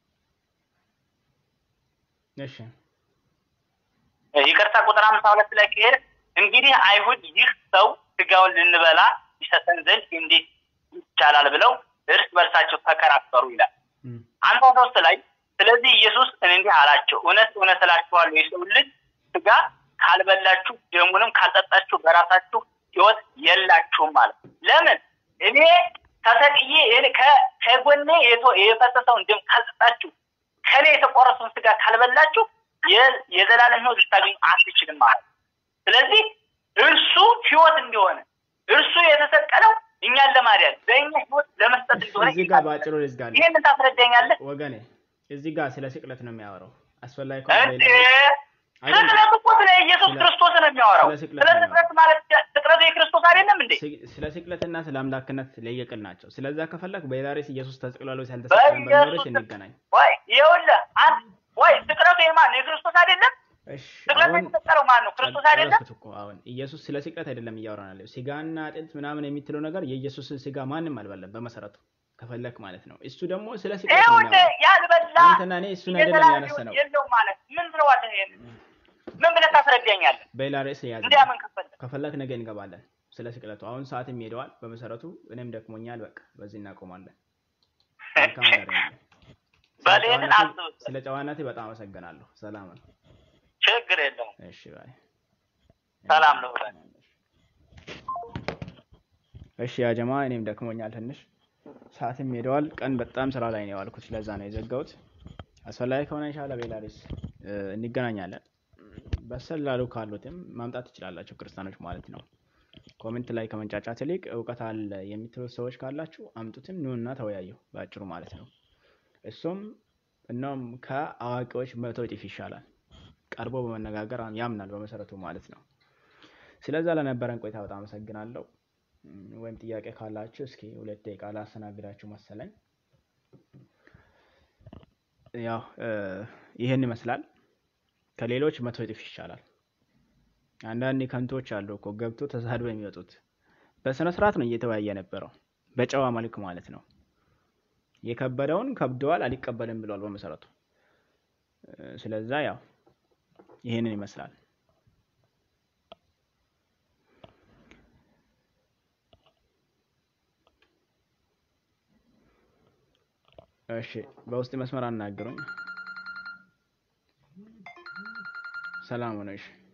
እሺ እ፣ ይቅርታ ቁጥር አምሳ ሁለት ላይ ከሄድ እንግዲህ አይሁድ ይህ ሰው ስጋውን ልንበላ ይሰጠን ዘንድ እንዴት ይቻላል ብለው እርስ በርሳቸው ተከራከሩ ይላል። እ፣ አምሳ ሶስት ላይ ስለዚህ ኢየሱስ እንዲህ አላቸው፣ እውነት እውነት እላችኋለሁ የሰው ልጅ ስጋ ካልበላችሁ ደሙንም ካልጠጣችሁ በራሳችሁ ሕይወት የላችሁም ማለት ነው። ለምን እኔ ተሰቅዬ እኔ- ከ- ከጎኔ የቶ- የፈሰሰውን ደም ካልጠጣችሁ ከኔ የተቆረሰውን ስጋ ካልበላችሁ የ- የዘላለም ሕይወት ልታገኙ አትችልም ማለት ነው። ስለዚህ እርሱ ሕይወት እንደሆነ እርሱ የተሰቀለው እኛን ለማዳን በእኛ ሕይወት ለመስጠት እንደሆነ እዚህ ጋር በአጭሩ ልዝጋለሁ ይህንን ታስረዳኛለህ? ወገኔ። እዚህ ጋር ስለ ስቅለት ነው የሚያወራው። አስፈላጊ ከሆነ እንዴ በሌላ- አይደለም። ስቅለት እኮ ስለ ኢየሱስ ስለ- ክርስቶስ ነው የሚያወራው። ስለ ስቅለት ስለ ነው ስቅለት ማለት ስቅለቱ የክርስቶስ አይደለም እንዴ? ስ- ስለ ስቅለትና ስለ አምላክነት ለየቅል ናቸው። ስለዛ ከፈለግ በኢዳሬስ ኢየሱስ ተሰቅሏል ወይስ አልተሰቀለም በሚለው በኢየሱስ እንገናኝ። ወይ ይኸውልህ አንድ ወይ ስቅለቱ የማን ነው? የክርስቶስ አይደለም? እሺ ስቅለቱ አሁን የተሰቀለው ማን ነው? ክርስቶስ አይደለም? ጨረስኩት እኮ አሁን ኢየሱስ ስለ ስቅለት አይደለም እያወራን ያለው። ስጋና አጥንት ምናምን የምትለው ነገር የኢየሱስን ስጋ ማንም አልበላም በመሰረቱ ከፈለክ ማለት ነው። እሱ ደግሞ ስለ ስቅለት ነው ይኸውልህ የሚያወራው። ያልበላ አንተና እኔ እሱን አይደለም የዘላለም ያነሳ ነው። ሕይወት የለውም ማለት ምን ብለዋለህ? ይሄን ምን ብለህ ታስረዳኛለህ? በሌላ ርዕስ ያዝ። እንዲያምን ከፈለህ ከፈለክ ነገ እንገባለን ስለ ስቅለቱ። አሁን ሰዓትም ሄደዋል በመሰረቱ እኔም ደክሞኛል። በቃ በዚህ እናቆማለን። መልካም አዳር ይሁንልህ። ስለ በል ይሄንን ጨዋነትህ- አስብበት። ስለ ጨዋነትህ በጣም አመሰግናለሁ። ሰላም ነው። ችግር የለውም። እሺ ባይ። ሰላም ነው ብለን እሺ ያ ጀማ እኔም ደክሞኛል ትንሽ ሰዓትም ሄደዋል። ቀን በጣም ስራ ላይ ነው የዋልኩት፣ ለዛ ነው የዘጋሁት። አስፈላጊ ከሆነ ኢንሻአላህ በሌላ ርዕስ እ፣ እንገናኛለን። በሰል ላሉ ካሉትም ማምጣት ትችላላችሁ ክርስቲያኖች ማለት ነው። ኮሜንት ላይ ከመንጫጫት ይልቅ እውቀት አለ የምትሉት ሰዎች ካላችሁ አምጡትም ኑና ተወያዩ፣ በአጭሩ ማለት ነው። እሱም እናም ከአዋቂዎች መቶ እጥፍ ይሻላል። ቀርቦ በመነጋገር ያምናል በመሰረቱ ማለት ነው። ስለዛ ለነበረን ቆይታ በጣም አመሰግናለሁ። ወይም ጥያቄ ካላችሁ እስኪ ሁለት ደቂቃ ላስተናግዳችሁ መሰለኝ። ያው ይህን ይመስላል። ከሌሎች መቶ እጥፍ ይሻላል። አንዳንድ ከንቶች አሉ እኮ ገብቶ ተሳድበው የሚወጡት። በስነ ስርዓት ነው እየተወያየ የነበረው በጨዋ መልክ ማለት ነው። የከበደውን ከብደዋል አልቀበልም ብለዋል በመሰረቱ። ስለዛ ያው ይህንን ይመስላል። እሺ በውስጥ መስመር አናግሩኝ። ሰላም ሆነሽ